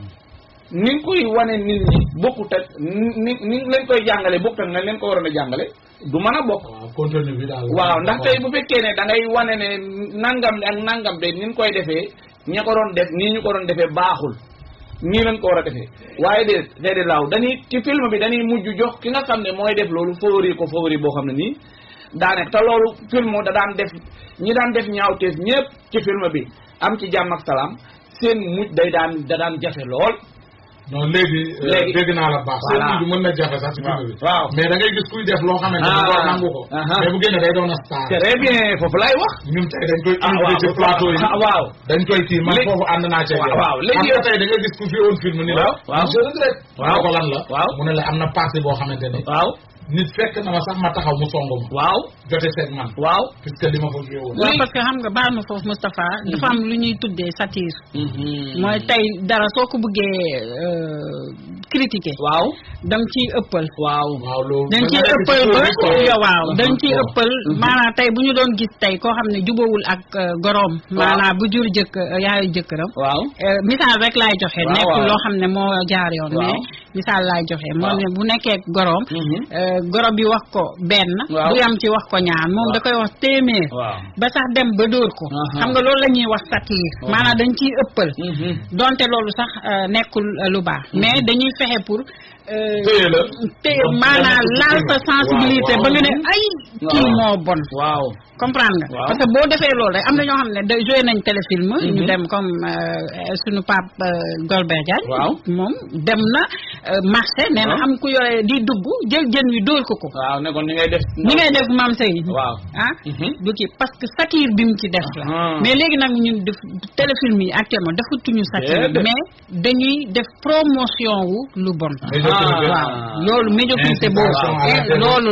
ni nga koy wane nit ñi bokkut ak ni ni leen koy jàngale bokkut ak nga leen ko waroon a jàngale du mën a bokk. waaw contenu bi daal. waaw ndax tey bu fekkee ne da ngay wane ne nangam ak nangam de ni ñu koy defee ña ko doon def nii ñu ko doon defee baaxul. nii lañ ko war a defee waaye de déedéet laaw dañuy ci film bi dañuy mujj jox ki nga xam ne mooy def loolu favori ko favori boo xam ne nii. daane te loolu film da daan def ñi daan def ñaawteef ñëpp ci film bi am ci jàmm ak salaam seen mujj day daan da daan jafe lool. non léegi. léegi dégg naa la baax. voilà seen mujj mën na jafe sax ci film bi. waaw mais da ngay gis kuy def loo xamante ne doo nangu ko. mais bu génne day doon a star. très bien foofu laay wax. ñun tey dañ koy. ah invité ci plateau yi. ah waaw. dañ koy kii man léegi foofu ànd naa cee. waaw léegi xam nga tey da nga gis ku fi woon film ni la. waaw waaw je regrette. waaw ko lan la. waaw mu ne la am na partie boo xamante ne. waaw nit fekk na ma sax ma taxaw mu songu ma. waaw jote seeg man. waaw. puisque li ma fa joué woon. waaw parce que xam nga baal ma foofu Moustapha dafa am lu ñuy tuddee satire mooy tey dara soo ko bëggee critiquer waaw da nga ciy ëppal waaw waaw loolu. dañ ciy ëppal ba yow waaw dañ ciy ëppal maanaam tey bu ñu doon gis tey koo xam ne jubawul ak goroom maanaam bu jur jëkk yaayu jëkkëram waaw misaal rek laay joxe waaw, nekk waaw. loo xam ne moo jaar yoon Waaw. mais misaal laay joxe moo Waaw. ne bu nekkee goroom Mhm. goro bi wax ko benn Waaw. du yam ci wax ko ñaar moom da koy wax téeméer waaw ba sax dem ba dóor ko Aha. xam nga loolu la ñuy wax satire maanaam dañ ciy ëppal Mhm. donte loolu sax euh, nekkul euh, lu baax mais dañuy fexe pour euh, Téye la. téye Ba- maanaam ba- laal sa waaw, sensibilité waaw. ba nga ne ay kii Waaw. moo bon waaw comprendre nga Waaw. parce que boo defee loolu rek am na ñoo xam ne da joué nañ téléfilm ñu dem comme euh, suñu pape euh, Golbert Diagne Waaw. moom dem na euh, marché nee na Waaw. am ku yore di dugg jël jën wi dóor ko ko waaw ne kon ni ngay def ni ngay def maam sey waaw ah Mhm. du kii parce que satire bi mu ci def la Ah. mais léegi nag ñun def téléfilm yi actuellement defatuñu satire Déedéet. mais dañuy def promotion wu lu bon Médiocrité. waaw loolu médiocrité boobu Incitation à la eh, violence. loolu la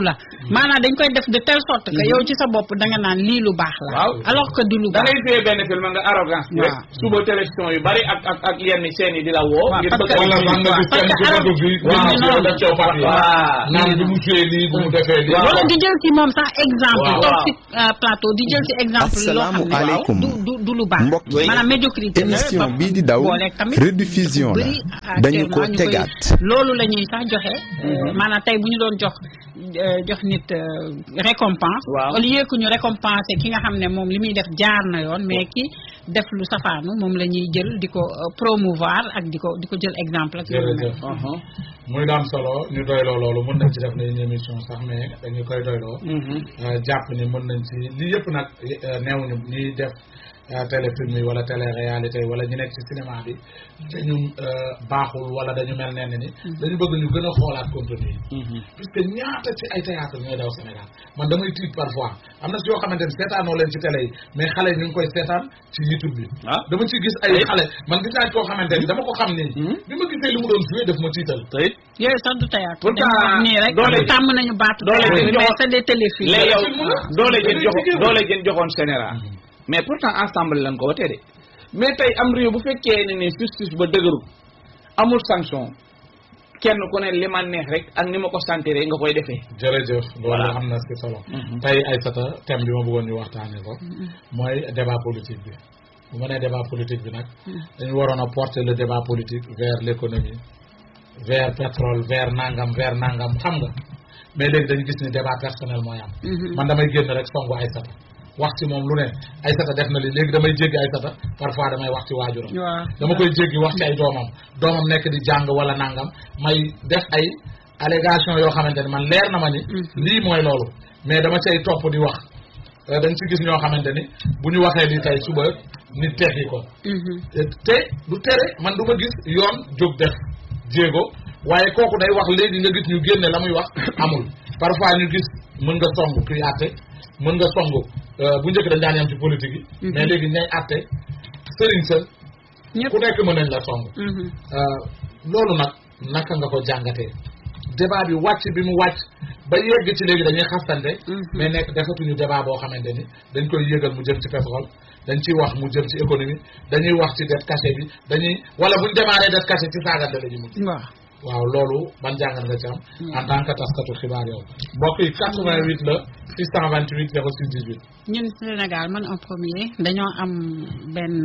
maanaam dañ koy def de telle sorte que yow ci sa bopp da nga naan lii lu baax la waaw alors que du lu da baax ngay fee benn film nga arrogance bi rek Waaw. suba télévision yu bari ak ak ak yenn chaîne yi di la woo Waaw, ngir parce bëgg que- wala man nga gis parce kenn que ku arab- bëgg fii waaw, nit ñi non. def coow parti waaw naan bi mu fee lii bu mu defee lii Waaw. wala di jël ci moom sax exemple Waaw. toog Waaw. ci euh, plateau di jël ci exemple loo xam ne Asalaamualeykum. du du du lu baax Mbokk yi. maanaam médiocrité la émission ba- bii di daw booleeg tamit rediffusion la bëri dañu ko actuellement ñu koy- tegaat loolu la ñuy sax joxe euh, maanaam tey bu ñu doon jox euh, jox nit euh, récompense Waaw. au lieu que ñu récompenser ki nga xam ne moom li muy def jaar na yoon mais ki def lu safaanu moom la ñuy jël di ko euh, promouvoir ak di ko di ko jël exemple ak yooyu mel. jërëjëf muy daam solo ñu doyloo loolu mën nañ ci def nañ émission sax mais dañu koy doyloo Euh, jàpp ni mën nañ ci lii yëpp nag euh, neewuñu ñiy def euh, téléfilm yi wala télé réalité yi wala ñu nekk ci cinéma bi te ñu euh, baaxul wala dañu mel nenn ni dañu bëgg ñu gën a xoolaat contenu yi puisque ñaata ci ay théâtre ñooy daw Sénégal man damay tiit parfois am na si yoo xamante ni seetaanoo leen ci télé yi mais xale yi ñu ngi koy seetaan ci YouTube bi ah dama ci gis ay xale man gis naa koo xamante ni dama ko xam nii bi ma gisee li mu doon joué daf ma tiital tey yooyu sax du théâtre Pourtant, dañu wax nii rek doole ji- tàmm nañu baatu doole ji théâtre bi mais joxoon- c'est des téléfilms léegi yow film la. doole jën Dañuy joxo jigéen. doole jën joxoon général mais pourtant ensemble lañ ko watee de mais tey am réew bu fekkee ne ni justice ba dëgëru amul sanction kenn ku ne li ma neex rek ak ni ma ko sentir nga koy defee jërëjëf loolu Voilà. am na si solo Mhm. tey Aïssata thème bi ma bëggoon ñu waxtaanee ko mooy débat politique bi bu ma nee débat politique bi nag dañu waroon a porter le débat politique vers l'économie vers pétrole vers nangam vers nangam xam nga mais léegi dañu gis ni débat personnel mooy am man damay génn rek songu Aïssata wax ci moom lu ne Aïssata def na li léegi damay jéggi Aïssata parfois damay wax ci waajuram waaw dama koy jéggi wax ci ay doomam doomam nekk di jàng wala nangam may def ay allégation yoo xamante ne man leer na ma ni lii mooy loolu mais dama cay topp di wax Euh, dañ ci gis ñoo xamante ni bu ñu waxee li tey suba nit teggi ko Mhm. te du tere man du ma gis yoon jóg def jéego waaye kooku day wax léegi nga gis ñu génne la muy wax amul parfois ñu gis mën nga song kuy àtte mën nga song euh, bu njëkk dañ daan yam ci politique yi mais léegi ñay àtte sëriñ sa ñëpp ku nekk mën nañ la song Mhm. Euh, loolu nag naka nga ko jàngatee débat bi wàcc bi mu wàcc ba yegg ci léegi dañuy xastante mais nekk defatuñu débat boo xamante ni dañ koy yëgal mu jëm ci pétrole dañ ciy wax mu jëm ci économie dañuy wax ci dette cachée bi dañuy wala buñ démarré dette cachée ci saagante la ñu mujj waaw waaw loolu ban jàngat nga ci am en tant que taskatu xibaar yow mbokk yi 88 la 628 06 18 ñun Sénégal man en premier dañoo am benn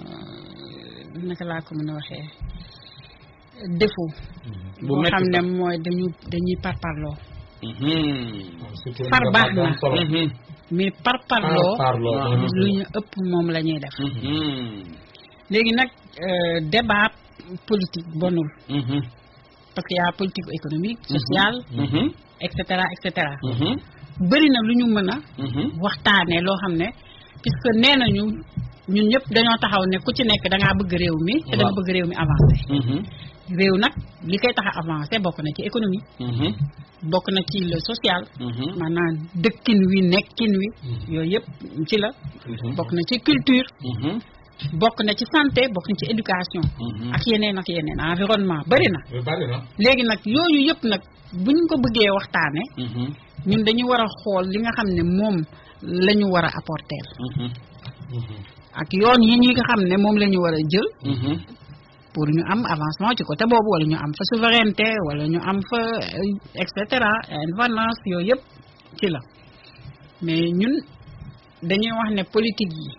euh, naka laa ko mën a waxee défaut bu boo métti xam ne sax. mooy dañu dañuy parparloo waaw surtout Far li nga baax xam na. am solo mais parparloo parloo Ah. mooy lu ñu ëpp moom la ñuy def léegi nag euh, débat politique bonul parce que y a politique économique sociale et cetera et cetera bëri na lu ñu mën a waxtaanee loo xam ne puisque nee nañu ñun ñëpp dañoo taxaw ne ku ci nekk da ngaa bëgg réew mi te da nga Waaw. bëgg réew mi avancé réew nag li koy tax a avancé bokk na ci économie bokk na ci le social maanaam dëkkin wi nekkin wi yooyu yëpp ci la bokk na ci culture bokk na ci santé bokk na ci éducation ak yeneen ak yeneen environnement bëri na lu bari na léegi nag yooyu yëpp nag buñ ko bëggee waxtaane ñun dañu war a xool li nga xam ne moom la ñu war a apporter ak yoon yi ñi nga xam ne moom la ñu war a jël pour ñu am avancement ci côté boobu wala ñu am fa souveraineté wala ñu am fa euh, et cetera indépendance yooyu yëpp ci la mais ñun dañuy wax ne politique yi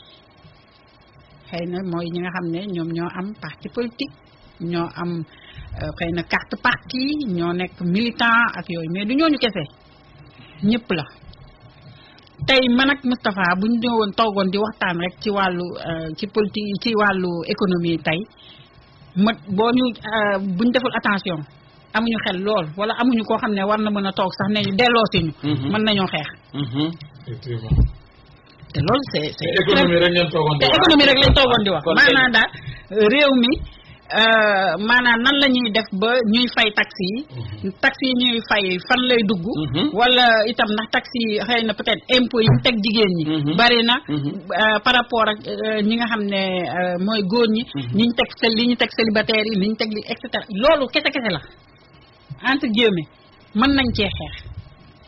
xëy na mooy ñi nga xam ne ñoom ñoo am parti politique ñoo am euh, xëy na carte parti ñoo nekk militant ak yooyu mais du ñooñu kese ñëpp la tey man ak Moustapha bu ñu ñëwoon toogoon di waxtaan rek ci wàllu euh, ci politique ci wàllu économie tey ma boo ñu euh, bu ñu deful attention amuñu xel lool wala amuñu koo xam ne war na mën a toog sax ne ñu delloo si ñu. mën nañoo xeex. effectivement te loolu c'est c'est te économie rek ngeen toogoon di te wax. économie rek lañ toogoon di wax kon kay- maanaam daal réew mi euh, maanaam nan la ñuy def ba ñuy fay taxi yi taxi yi ñuy fay fan lay dugg wala itam ndax taxi yi xëy na peut-être impôt yi ñu teg jigéen ñi bari na euh, par rapport ak euh, ñi nga xam ne euh, mooy góor ñi ñi ñu teg li ñu teg célibataire yi li ñu teg li et cetera loolu kese kese la entre guillemets mën nañ cee xeex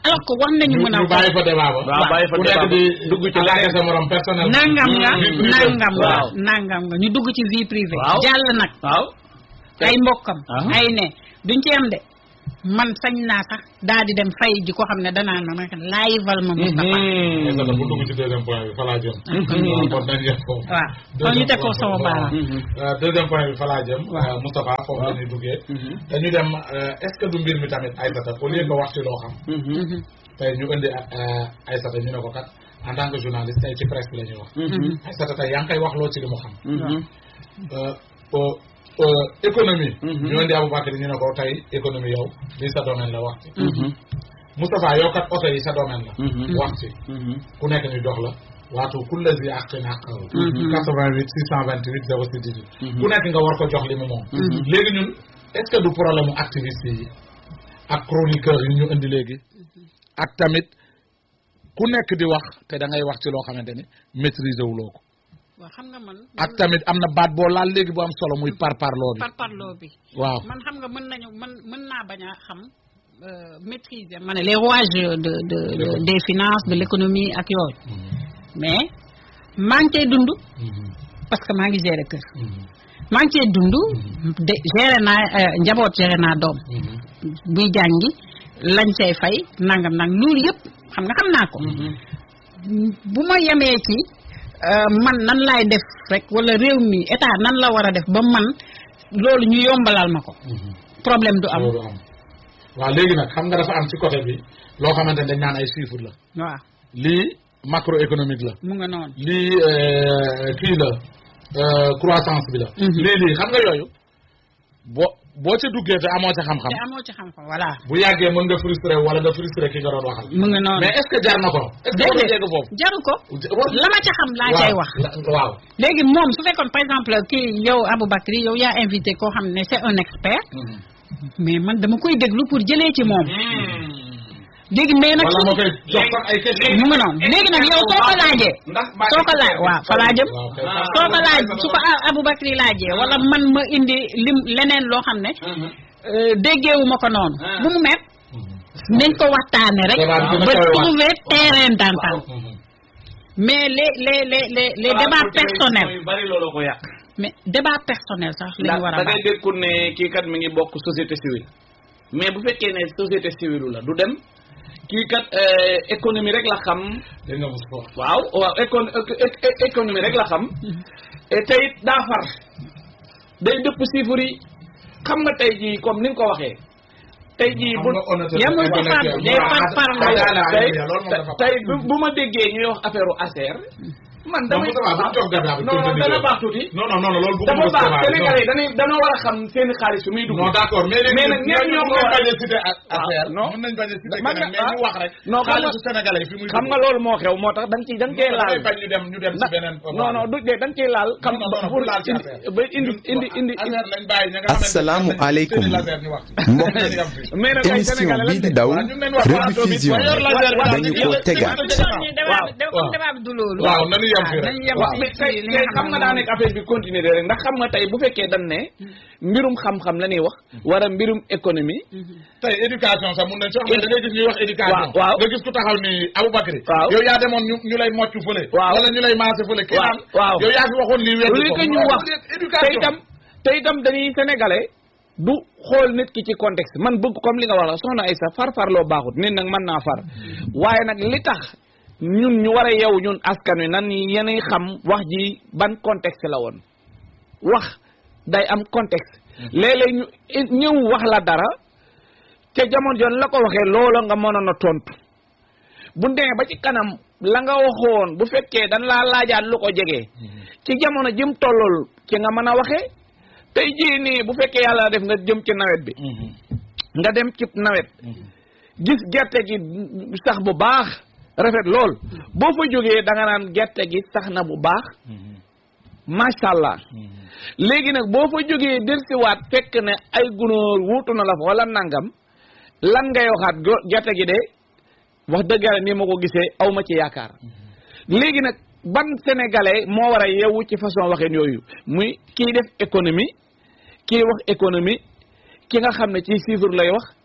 alors que war nañu mën a ñu bàyyi fa débat ba waaw bàyyi fa ku débat nekk ba di dugg ci attaqué sa morom personnel nangam nga vie privée. nangam nga waaw. nangam nga ñu dugg ci vie privée Waaw. jàll nag waaw ay mbokkam Ah. ay ne duñ ci am de man sañ naa sax daal di dem fay ji ko xam ne danaa na nag laayval ma Moustapha mais ça bu dugg ci deuxième point bi fa laa jëm Mhm. kon dañ yem foofu waaw kon ñu teg ko sama baaraam Euh, deuxième point bi fa laa jëm Waaw. euh, Moustapha foofu la ñuy duggee dañu dem euh, est-ce que du mbir mi tamit Aïssata au lieu que wax ci loo xam Mhm. tey ñu indi euh, Aïssata ñu ne ko kat en tant que journaliste tey ci presse bi la ñuy wax Aïssata tey yaa ngi koy wax loo ci li mu xam Euh, euh, euh, économie ñu indi Aboubacar ñu ne ko tey économie yow lii sa domaine la wax ci Moustapha yow kat oto yi sa domaine la wax ci ku nekk ñu jox la waatu kulle si ak na ak 88 628 06 18 ku nekk nga war ko jox li mu moom léegi ñun est-ce que du problème mu activiste yi ak chroniqueur yi ñu indi léegi ak tamit ku nekk di wax te da ngay wax ci loo xamante ni maîtriser wuloo ko waaw xam nga man ak tamit am na baat boo laal léegi bu am solo muy par parloo bi par parloo bi waaw man xam nga mën nañu mën mën naa bañ a xam euh, maîtriser ma ne les rouages de de, de des finances de l'économie ak yooyu mais maa ngi cay dund parce que maa ngi gérer kër maa ngi cee dund de gérer naa euh, njaboot gérer naa doom buy jàngi lañ say fay nangam nang loolu yëpp xam nga xam naa ko bu ma yemee ci euh, man nan laay def rek wala réew mi état nan la war a def ba man loolu ñu yombalal ma ko problème du am loolu am waaw léegi nag xam nga dafa am ci côté bi loo xamante ne dañ naan ay chiffres la waaw lii macroéconomique la mu nga noonu lii euh, kii la euh, croissance bi la Mhm. lii lii xam nga yooyu boo boo ca duggee te amoo ca xam-xam te amoo ci xam-xam voilà bu yàggee mën nga frustré wala nga frustré ki nga doon waxal mu nga noonu mais est-ce que jar na ko est-ce que war na déedéet yegg foofu jaru ko la ma ca xam laa cay wax la- waaw léegi moom su fekkoon par exemple kii yow Aboubacry yow yaa invité koo xam ne c'est un expert mais man dama koy déglu pour jëlee ci moom léegi mais nag wala ma koy jox sax ay question mu nga noonu léegi nag yow soo ko laajee ndax soo ko laaj waaw fa laa jëm waaw kay. soo ko laaj su ko A- Aboubacry laajee wala man ma indi lim leneen loo xam ne euh, déggeewu ma ko noonu Ah. bu mu met nañ ko waxtaane rek Débat bi dina ba kawe waat. trouver terrain d'entente Mhm. mais les les les les les débats personnels yu bari loolu ko yàq mais débat personnel sax la ndax ñu war a da ngay baax dégg ku ne kii kat mi ngi bokk société civile mais bu fekkee ne société civile la du dem kii kat euh, économie rek la xam dégg nga Moussa waaw waaw écon éco- éco- économie rek la xam et tey it daa far day dëpp chiffres yi xam nga tey jii comme ni nga ko waxee tey jii bu yemul ci par des par parlo tey tey bu bu ma déggee ñuy wax affaire u ASER man damay non non dana baax tuuti non non non loolu dafa baax Sénégalais yi dañuy dañoo war a xam seen xaalis fi muy dugg non d'accord mais léegi mais nag ñenn ñoo ko mën nañ war bañ a cité Ah, non. mën nañ bañ a cité Man keneen nga- mais ñu wax rek non xam nga xaalisu sénégalais yi fi muy xam nga loolu moo xew moo tax da nga ciy da nga cee laal damay bañ ñu dem ñu dem ci na beneen non non du dee da nga ciy laal xam non non pour pour laal ci indi affaire ba indi indi indi affaire lañ bàyyi ña nga xamante ne Assalaamu xam nañ aleykum. seen laser ñu wax ci. mbokk Nañ yam fi. mais nag ay émission Sénégalais bii lañ di de. daw waaw ñu ngi leen wax plateau bi, rediffusion waaye yor laser bi daal dañu di ko yële- tegaat débat bi waaw. comme débat bi du loolu waaw nañu yem fi rek. nañu yem waaw ci mais ci tey li tey nga xam nga daa nekk affaire bi continuer rek ndax xam nga tey bu fekkee dañ ne mbirum xam-xam la ñuy wax wala mbirum économie tey éducation sax mun nañ soo xam ne da ngay gis ñuy wax éducation waaw, waaw. nga gis ku taxaw ni Aboubacry Waaw. yow yaa demoon ñu ñu lay mocc fële Waaw. wala ñu lay maase fële kii Waaw, naan waaw. yow yaa fi waxoon lii weddi li ko ko ñu Non, wax éducation te itam te itam dañuy sénégalais du xool nit ki ci contexte man bëgg comme li nga wax la soxna Aïssa far far loo baaxut nit nag mën naa far waaye nag li tax ñun ñu war a yew ñun askan wi nan yenay xam wax ji ban contexte la woon wax day am contexte léeg-léeg ñu ñëw wax la dara te jamono jon la ko waxee loola nga mënoon a tontu bu demee ba ci kanam la nga waxoon bu fekkee dañ laa laajaat lu ko jege ci jamono jëm tollool ci nga mën a waxee tey jii nii bu fekkee yàlla def nga jëm ci nawet bi nga dem ci nawet gis gerte gi sax bu baax rafet lool boo fa jógee da nga naan gerte gi sax na bu baax macha allah léegi nag boo fa jógee delsiwaat fekk ne ay gunóor wuutu na la fa wala nangam lan ngay waxaat go- gerte gi de wax dëgg yàlla ni ma ko gisee aw ma ci yaakaar léegi nag ban sénégalais moo war a yeewu ci façon waxeen yooyu muy kii def économie kii wax économie ki nga xam ne ci chiffre lay wax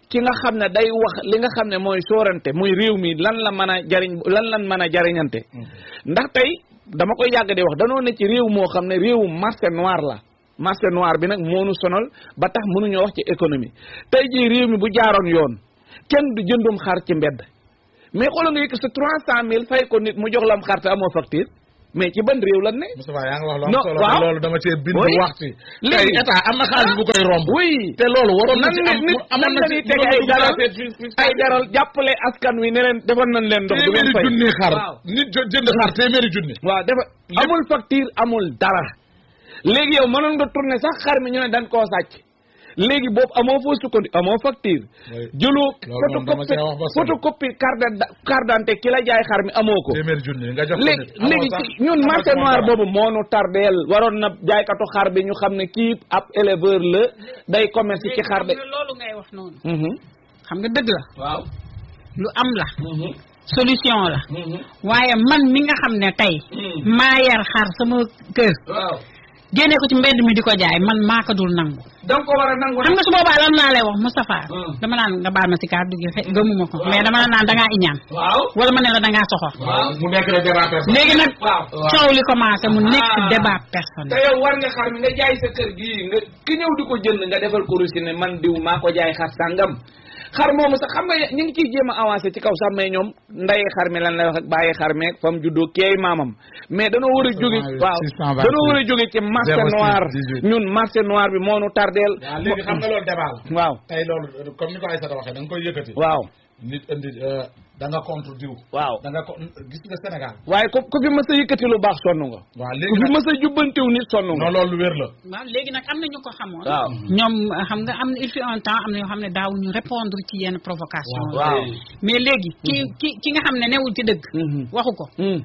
ki nga xam ne day wax li nga xam ne mooy soorante muy réew mi lan la mën a jariñ lan lan mën a jariñante ndax tey dama koy yàgg di wax danoo ne ci réew moo xam ne réewu marché noir la marché noir bi nag moo nu sonal ba tax mënuñoo wax ci économie tey jii réew mi bu jaaroon yoon kenn du jëndum xar ci mbedd mais xoolal nga yëkk sa trois cent mille fay ko nit mu jox la am xar te amoo facture mais ci ban réew lan ne. Moustapha yaa ngi wax lu am non solo waaw loolu dama cee bind Oui. wax ci. Léegi- tey état am na xaalis bu koy romb. oui te loolu waroon na nan ci nit am nit amoon nan na la ci ñuy tege ay daral ay ay daral jàppale askan wi ne leen defal nañ leen ndox du ngeen téeméeri fay junni xar waaw nit jo- jënd xar téeméeri junni. waaw dafa amul facture amul dara léegi yow mënoon nga tourner sax xar mi ñu ne dañ koo sàcc léegi boobu amoo foo sukkandi amoo facture Oui. jëloo Loolu moom dama photocopie cee wax ba sonn. photocopie carte d' carte d'identité ki la jaay xar mi amoo ko téeméeri junni nga jox ko léegi nit. amoo léegi sax- ci ñun amoo marché ci moom noir dara. boobu moo nu tardeel waroon na jaaykatu xar bi ñu xam ne kii ab éleveur la day commerce ci xar de xam nga loolu ngay wax noonu Mhm. xam nga dëgg la waaw lu am la solution la waaye man mi nga xam ne tey maa yar xar sama kër waaw génne ko ci mbedd mi di ko jaay man maa ko dul nangu da nga ko war a nangu xam nga su boobaa lan laa lay wax Moustapha Hmm. dama naan nga baal ma si kàddu gi fe- gëmuma ko mais dama la naan dangaa iñaan waaw wala ma ne la dangaa soxor waaw mu nekk la débat personnel. léegi nag waaw coow li commencé mu nekk Ah. débat te personnel yow war nga xar mi nga jaay sa kër gii nga ki ñëw di ko jënd nga defal ko rusi ne man diw maa ko jaay xar sàngam xar moomu sax xam nga ñu ngi ciy jéem a avancé ci kaw sax mais ñoom ndaye xar mi lan lay wax ak bàyyi xar meeg fam juddoo keey maamam mais danoo war a jóge waaw 628. danoo war a jóge ci marché 06 noir 18. ñun marché noir bi moo nu tardeel waaw léegi xam nga loolu débat la. waaw tey loolu comme ni ko Aïssata waxee da nga koy yëkkati. waaw nit indi euh, da nga contre diw. waaw da nga ko gis nga Sénégal. waaye ku ku fi mës a yëkkati lu baax sonn nga waaw ku léegi fi nag mës a jubbantiw nit sonn nga non loolu lu wér la. waaw léegi nag am na ñu ko xamoon waaw ñoom xam nga am na il fut un temps am na yoo xam ne daawuñu répondre ci yenn provocation waaw mais léegi ki ki ki nga xam ne newul ci dëgg Mhm. waxu ko Mm,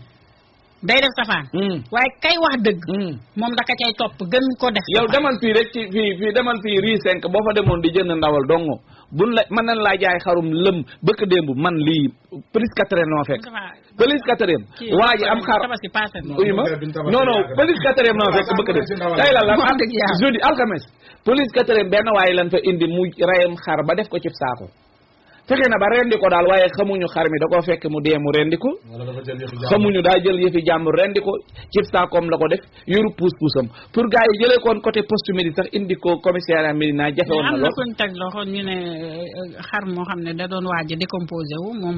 day def safaan mm, waaye kay wax dëgg mm. moom daka cay topp gën ko def yow safaan. demal fii rek ci fii fii demal fii rii cinq boo fa demoon di jënd ndawal dongo buñ la mën nañ laa jaay xarum lëm bëkk démb man lii police quatrième noo fekk Moustapha, police quatrième kii waa ji am xar tabaski passé na. uyu ma bi ñu tabaski non non yàgg na. police quatrième noo fekk bëkk démb tey la la Wax dëgg yàlla. jeudi alxames police quatrième benn waaye lan fa indi mu rayam xar ba def ko ci saako fexe na ba rendi ko daal waaye xamuñu xar mi da koo fekk mu dee mu rendi ko wala dafa jël yëfu jàmm. xamuñu daa jël yëfi jàmbur rendi ko cib saakoom la ko def yoru puus puusam pour gars yi jëlee koon côté poste midi sax indi ko commissariat Médina jafe woon na am na lool kuñ teg loxo ñu ne euh, xar moo xam ne da doon waaj a décomposé wu moom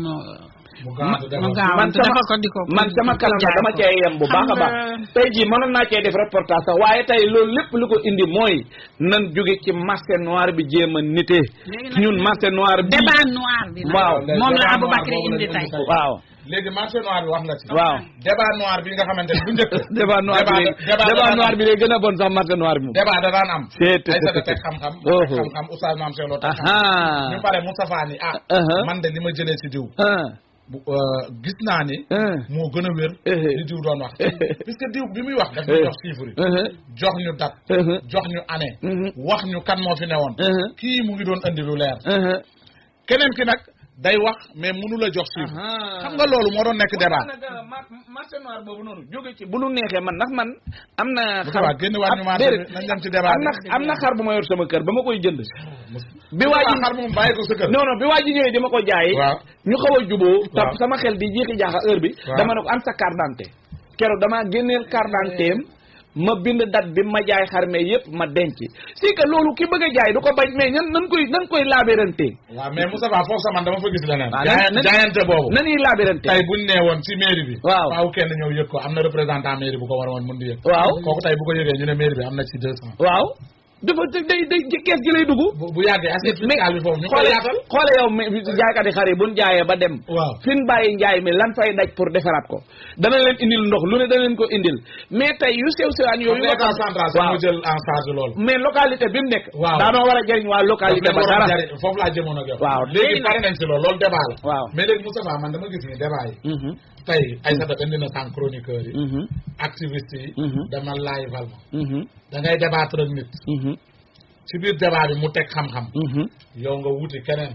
mu gaawantu mu defar. gaaw man sama ko di ko man sama kanam nag dama cee yem bu baax a baax tey jii mënoon naa cee def reportage sax waaye tey loolu lépp lu ko indi mooy nan jóge ci marché noir bi jéem a nite Léegi nag ñun marché noir bi débat noir bi nag waaw moom la débat Aboubacry noir boobu indi la tey ñu indi waaw léegi marché noir bi wax nga ci. waaw débat noir bi nga xamante ne bu njëkk. débat noir bi débat débat débat daan noir am. bi lay gën a bon sax marché noir bi moom débat da daan am. C'est- c'est- Aïssata c'est- teg xam-xam. Oh. teg xam-xam oustaz Mame Cheikh Lo teg xam-xam. aha ñu pare Moustapha ni ah. Uh-huh. man de li ma jëlee ci diw. ah bu euh, gis naa ni. ah moo gën a wér. Eh. li diw doon wax. puisque diw bi muy wax daf Eh. ñu jox chiffre yi. ah jox ñu date. ah jox ñu année. Mhm. wax ñu kan moo fi newoon. ah kii mu ngi doon andi lu leer. ah keneen ki nag day wax mais mënu la jox chiffre. xam nga loolu moo doon nekk débat. marché noir boobu noonu jóge ci bu nu neexee man ndax man am na xar Moustapha génn waat ñu marché déedéet. bi nañ dem ci débat am na bi. am na xar bu ma yor sama kër ba ma koy jënd bi waa ji xar moom bàyyi ko sa kër. non non bi waa ji ñëwee di ma ko jaay waaw ñu xaw a juboo Waaw. ta sama xel di jiixi jaaxa heure bi Waaw. dama ne ko am sa carte d'identité keroog damaa génneel carte d'identité am ma bind date bi ma jaay xar me yëpp ma denc si que loolu ki bëgg a jaay du ko bañ mais ñan nan koy nan koy laabérante waaw mais Moustapha foofu sax man dama fa gis leneen. waaw jaayante nan- jaayante boobu. nanuy laabérante tey buñ nee woon ci mairie bi. Waaw. faaw kenn ñëw yëg ko am na représentant mairie bu ko war a woon mën di yëg. waaw kooku tey bu ko yëgee ñu ne mairie bi am na ci deux cent. waaw dafa day day ci kees gi lay dugg bu bu yàggee assiette fiscale bi foofu ñu koy xoole yaatal. xoole yow mi jaaykat yi xar yi buñ jaayee ba dem waaw. fi ñu bàyyi njaay mi lan fay daj pour defaraat ko dana leen indil ndox lu ne dana leen ko indil mais tey yu sew sewaan xam yooyu nga état central sax waaw mu jël en charge loolu. mais localité bi mu nekk Waaw. daanoo war a jëriñ waa localité ba dara foofu laa jëmoon ak yow. Waaw. léegi Léegi pare nañ si loolu loolu débat la. waaw mais léegi Moustapha man dama gis ni débat yi. Mhm, tey Aïssata indi na sànq chroniqueurs yi. mhm, activistes yi. Mhm. dama laay val ma. mhm, da ngay débattre ak nit. mhm, ci biir débat bi mu teg xam-xam. mhm. yow nga wuti keneen.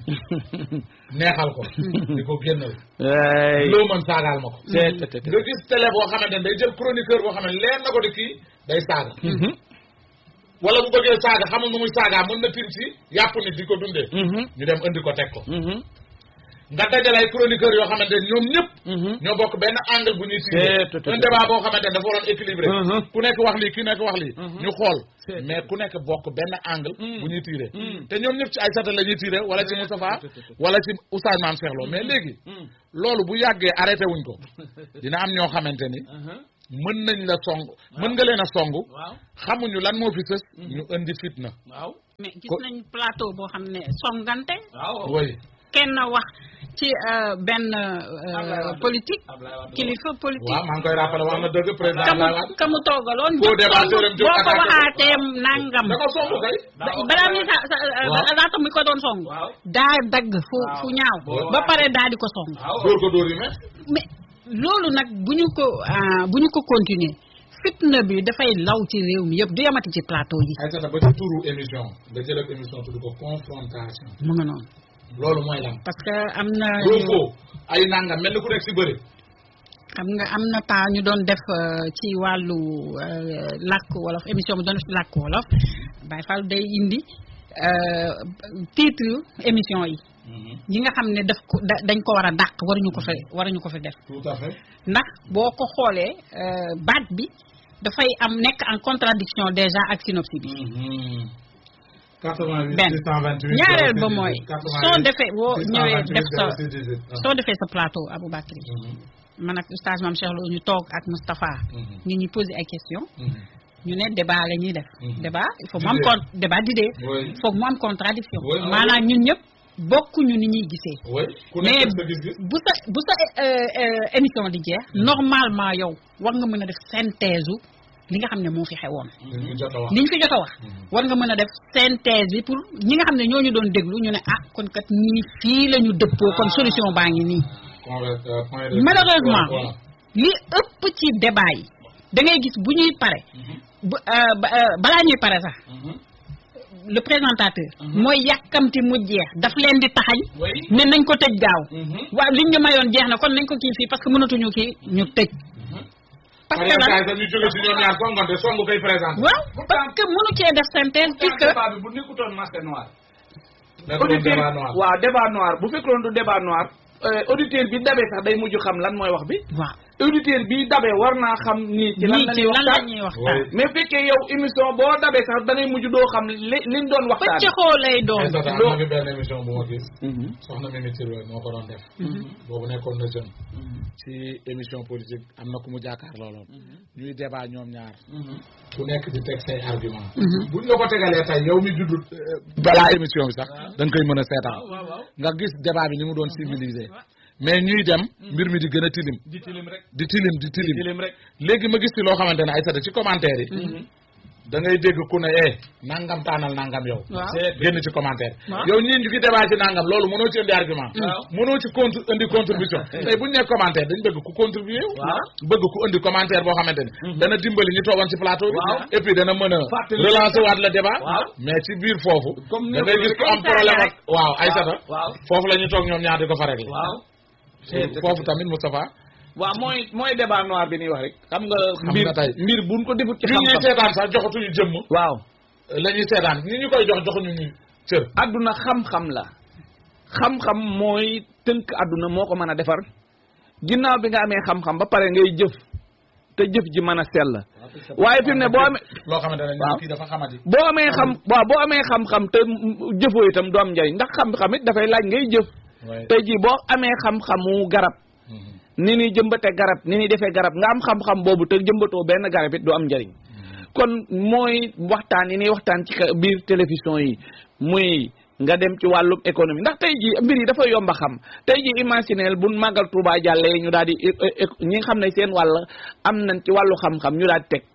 neexal ko. di ko génnal. Ay. loo mën saagaal ma ko. C'est- c'est- c'est- nga gis télé boo xamante ne day jël chroniqueur boo xam ne leer na ko di kii day saaga. Mhm. wala bu bëggee saaga xamul nu muy saagaa mën na tim si yàpp nit di ko dundee ñu dem indi ko teg ko nga dajale ay chroniqueur yoo xamante ne ñoom ñëpp ñoo bokk benn angle bu ñuy tiré un débat boo xamante ne dafa waroon équilibré ku nekk wax lii ki nekk wax lii ñu xool mais ku nekk bokk benn angle bu ñuy tiré te ñoom ñëpp ci Aïssata la ñuy tiré wala ci Moustapha wala ci Oustaz Mame Cheikh Lo mais léegi loolu bu yàggee arrêté wuñ ko dina am ñoo xamante ni mën nañ la song mën nga leen a song xamuñu lan moo fi sës ñu indi fitna waaw mais gis nañ plateau boo xam ne songante waaw oui kenn wax ci benn politique kilifa politique waaw maa ngi koy rappelé wax na dëgg président kamu Abdoulaye Wade kamu toogaloon Faux débatteur am jóg boo ko attaqué ko. waxaatee nangam da ko song kay balaa muy sa sa Waaw. laata mi ko doon song Waaw. daa dagg fu Waaw. fu ñaaw Waaw. ba pare daa di ko song waaw dóor ko dóor yi mais mais loolu nag bu ñu ko ah, bu ñu ko continuer fitna bi dafay law ci réew mi yëpp du yamati ci plateau yi Aïssata ba ci turu émission nga jël ak émission tudd ko confrontation mu nga noonu loolu mooy lan parce que am na Roufo ay nangam mel ni ku nekk si bëri xam nga am na temps ñu doon def euh, ci wàllu euh, làkk wolof émission bi doon def ci làkk wolof Baye Fall day indi euh, titre émission yi ñi nga xam ne daf ko da- dañ ko war a dàq waruñu ko fi waruñu ko fi def tout à fait ndax boo ko xoolee euh, baat bi dafay am nekk en contradiction déjà ak synopsis bi 88 benn 628 ñaareel ba mooy 88 soo defee boo ñëwee 628 def sa 06 soo defee sa plateau Aboubacry man ak oustaz Mame Cheikh Lo ñu toog ak Moustapha ñu ñuy poser ay questions ñu ne débat la ñuy def Mhm. débat il faut mu am D'idée. con débat d'idée Oui. il faut mu am contradiction Oui, oui. maanaam ñun ñëpp bokkuñu ni ñuy gisee oui ku mais nekk sa gis-gis bu sa bu sa euh, euh, émission di jeex normalement yow war nga mën a def synthèse u li nga xam ne moo fi xewoon li ñu jot a wax li ñu fi jot a wax war nga mën a def synthèse bi pour ñi nga xam ne ñoo ñu doon déglu ñu ne ah kon kat ñii fii la ñu dëppoo kon solution baa ngi nii Conver- euh, point de- malheureusement Voilà. li ëpp ci débat yi da ngay gis bu ñuy pare bu euh, ba- euh, balaa ñuy pare sax le présentateur mooy yàkkamti mu jeex daf leen di taxañ oui ne nañ ko tëj gaaw waaw liñ ñu mayoon jeex na kon nañ ko kii fii parce que mënatuñu kii ñu tëj parce que Par lan exemple, ñu jóge si ñoom ñaar songante songu koy présenté waaw parce que mënu cee def synthèse puisque débat bi bu nekkutoon masque noir nekk doon auditeur débat noir waaw débat noir bu fekkoon du débat noir euh, auditeur bi dabee sax day mujj xam lan mooy wax bi waaw auditeur bi dabee war naa xam nii ci lan nii la ci ñuy lan la waxtaan ñuy waxtaan Oui. mais fekkee yow émission boo dabee sax da ngay mujj doo xam li liñ doon waxtaan pëccëxoo lay doon Aïssata am loo- na fi benn émission bu ma gis Mhm. soxna Mimi Touré moo ko doon def boobu nekkoon na jeune ci émission politique am na ku mu jàkkaar looloon ñuy débat ñoom ñaar ku nekk di teg say argument buñ la ko tegalee tey yow mi juddu balaa émission bi sax da nga koy mën a seetaan nga gis débat bi ni mu doon civilisé mais ñuy dem mbir mi di gën a tilim di tilim rek di tilim di tilim tilim rek léegi ma gis ci loo xamante ne ay sata ci commentaire yi da ngay dégg ku ne eh nangam taanal nangam yow waaw génn ci commentaire Waaw. yow ñii ñu ngi débat ci nangam loolu mënoo ci indi argument Waaw. mënoo ci contre indi contribution tey bu ñu nee commentaire dañ bëgg ku contribuer Waaw. bëgg ku indi commentaire boo xamante ne dana dimbali ñu toogoon ci plateau bi Waaw. et puis dana mën a Fàttali relancer waat le débat Waaw. mais ci biir foofu Comme da ngay gis ku am Ay problème saaga ak waaw ay sata waaw foofu la ñu toog ñoom ñaar di ko fa régler waaw foofu tamit Moustapha waaw mooy mooy débat noir bi ñuy wax rek xam nga Xam mbir nga tey. mbir buñ ko defut ci ñi ñuy xam-xam seetaan sax joxatuñu jëmm waaw la ñuy seetaan ñi ñu koy jox joxuñu ñu cër adduna xam-xam la xam-xam mooy tënk adduna moo ko mën a defar ginnaaw bi nga amee xam-xam ba pare ngay jëf te jëf ji mën a sell waaye fi mu ne boo amee loo xamante ne Waaw. kii dafa xamati boo amee xam waaw boo amee xam-xam te m- jëfoo itam du am njariñ ndax xam-xam it dafay laaj ngay jëf tey jii boo amee xam-xamu garab ni ni jëmbate garab ni ni defee garab nga am xam-xam boobu te jëmbatoo benn garab it du am njariñ kon mooy waxtaan yi ni waxtaan ci ka- biir télévision yi muy nga dem ci wàllum économie ndax tey jii mbir yi dafa yomb a xam tey jii imagineel bu màggal Touba jàllee ñu daal di é- é- é- ñi nga xam ne seen wàll am nañ ci wàllu xam-xam ñu daal di teg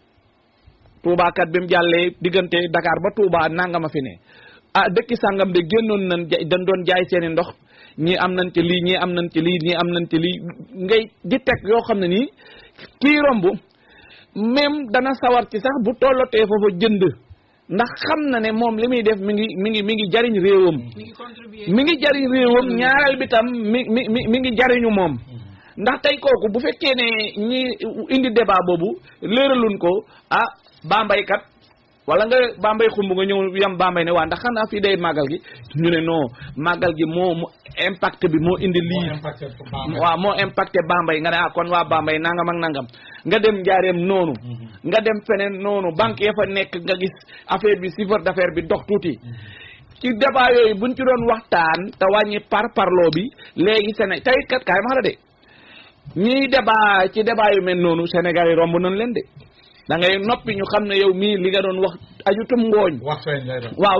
Touba kat bi mu jàllee diggante Dakar ba Touba nangama fi ne ah dëkki sàngam de génnoon nañ ja- dañ doon jaay seeni ndox ñii am nañ ci lii ñii am nañ ci lii ñii am nañ ci lii ngay di teg yoo xam ne nii kii romb même dana sawar ci sax bu tollotee foofa jënd ndax xam na ne moom li muy def mi ngi mi ngi mi ngi jariñ réewam mi ngi contribuer mi ngi jariñ réewam ñaareel bi tam mi mi mi mi ngi jariñu moom ndax tey kooku bu fekkee ne ñi indi débat boobu léeraluñ ko ah bambaykat wala nga Bambey xumb nga ñëw yam Bambey ne waa ndax xanaa fii day màggal gi ñu ne non màggal gi moo mu impact bi moo indi lii waaw moo impacté Bambey nga ne ah kon waa Bambey nangam ak nangam nga dem njaareem noonu nga dem feneen noonu banque ya fa nekk nga gis affaire bi chiffre d'affaires bi dox tuuti ci débat yooyu buñ ci doon waxtaan te wàññi par parloo bi léegi Séné tey kat kaay ma la de ñiy débat ci débat yu mel noonu Sénégal yi romb nañ leen de da ngay noppi ñu xam ne yow mii li nga doon wax ajutum ngooñ wax feeñ lay doon waaw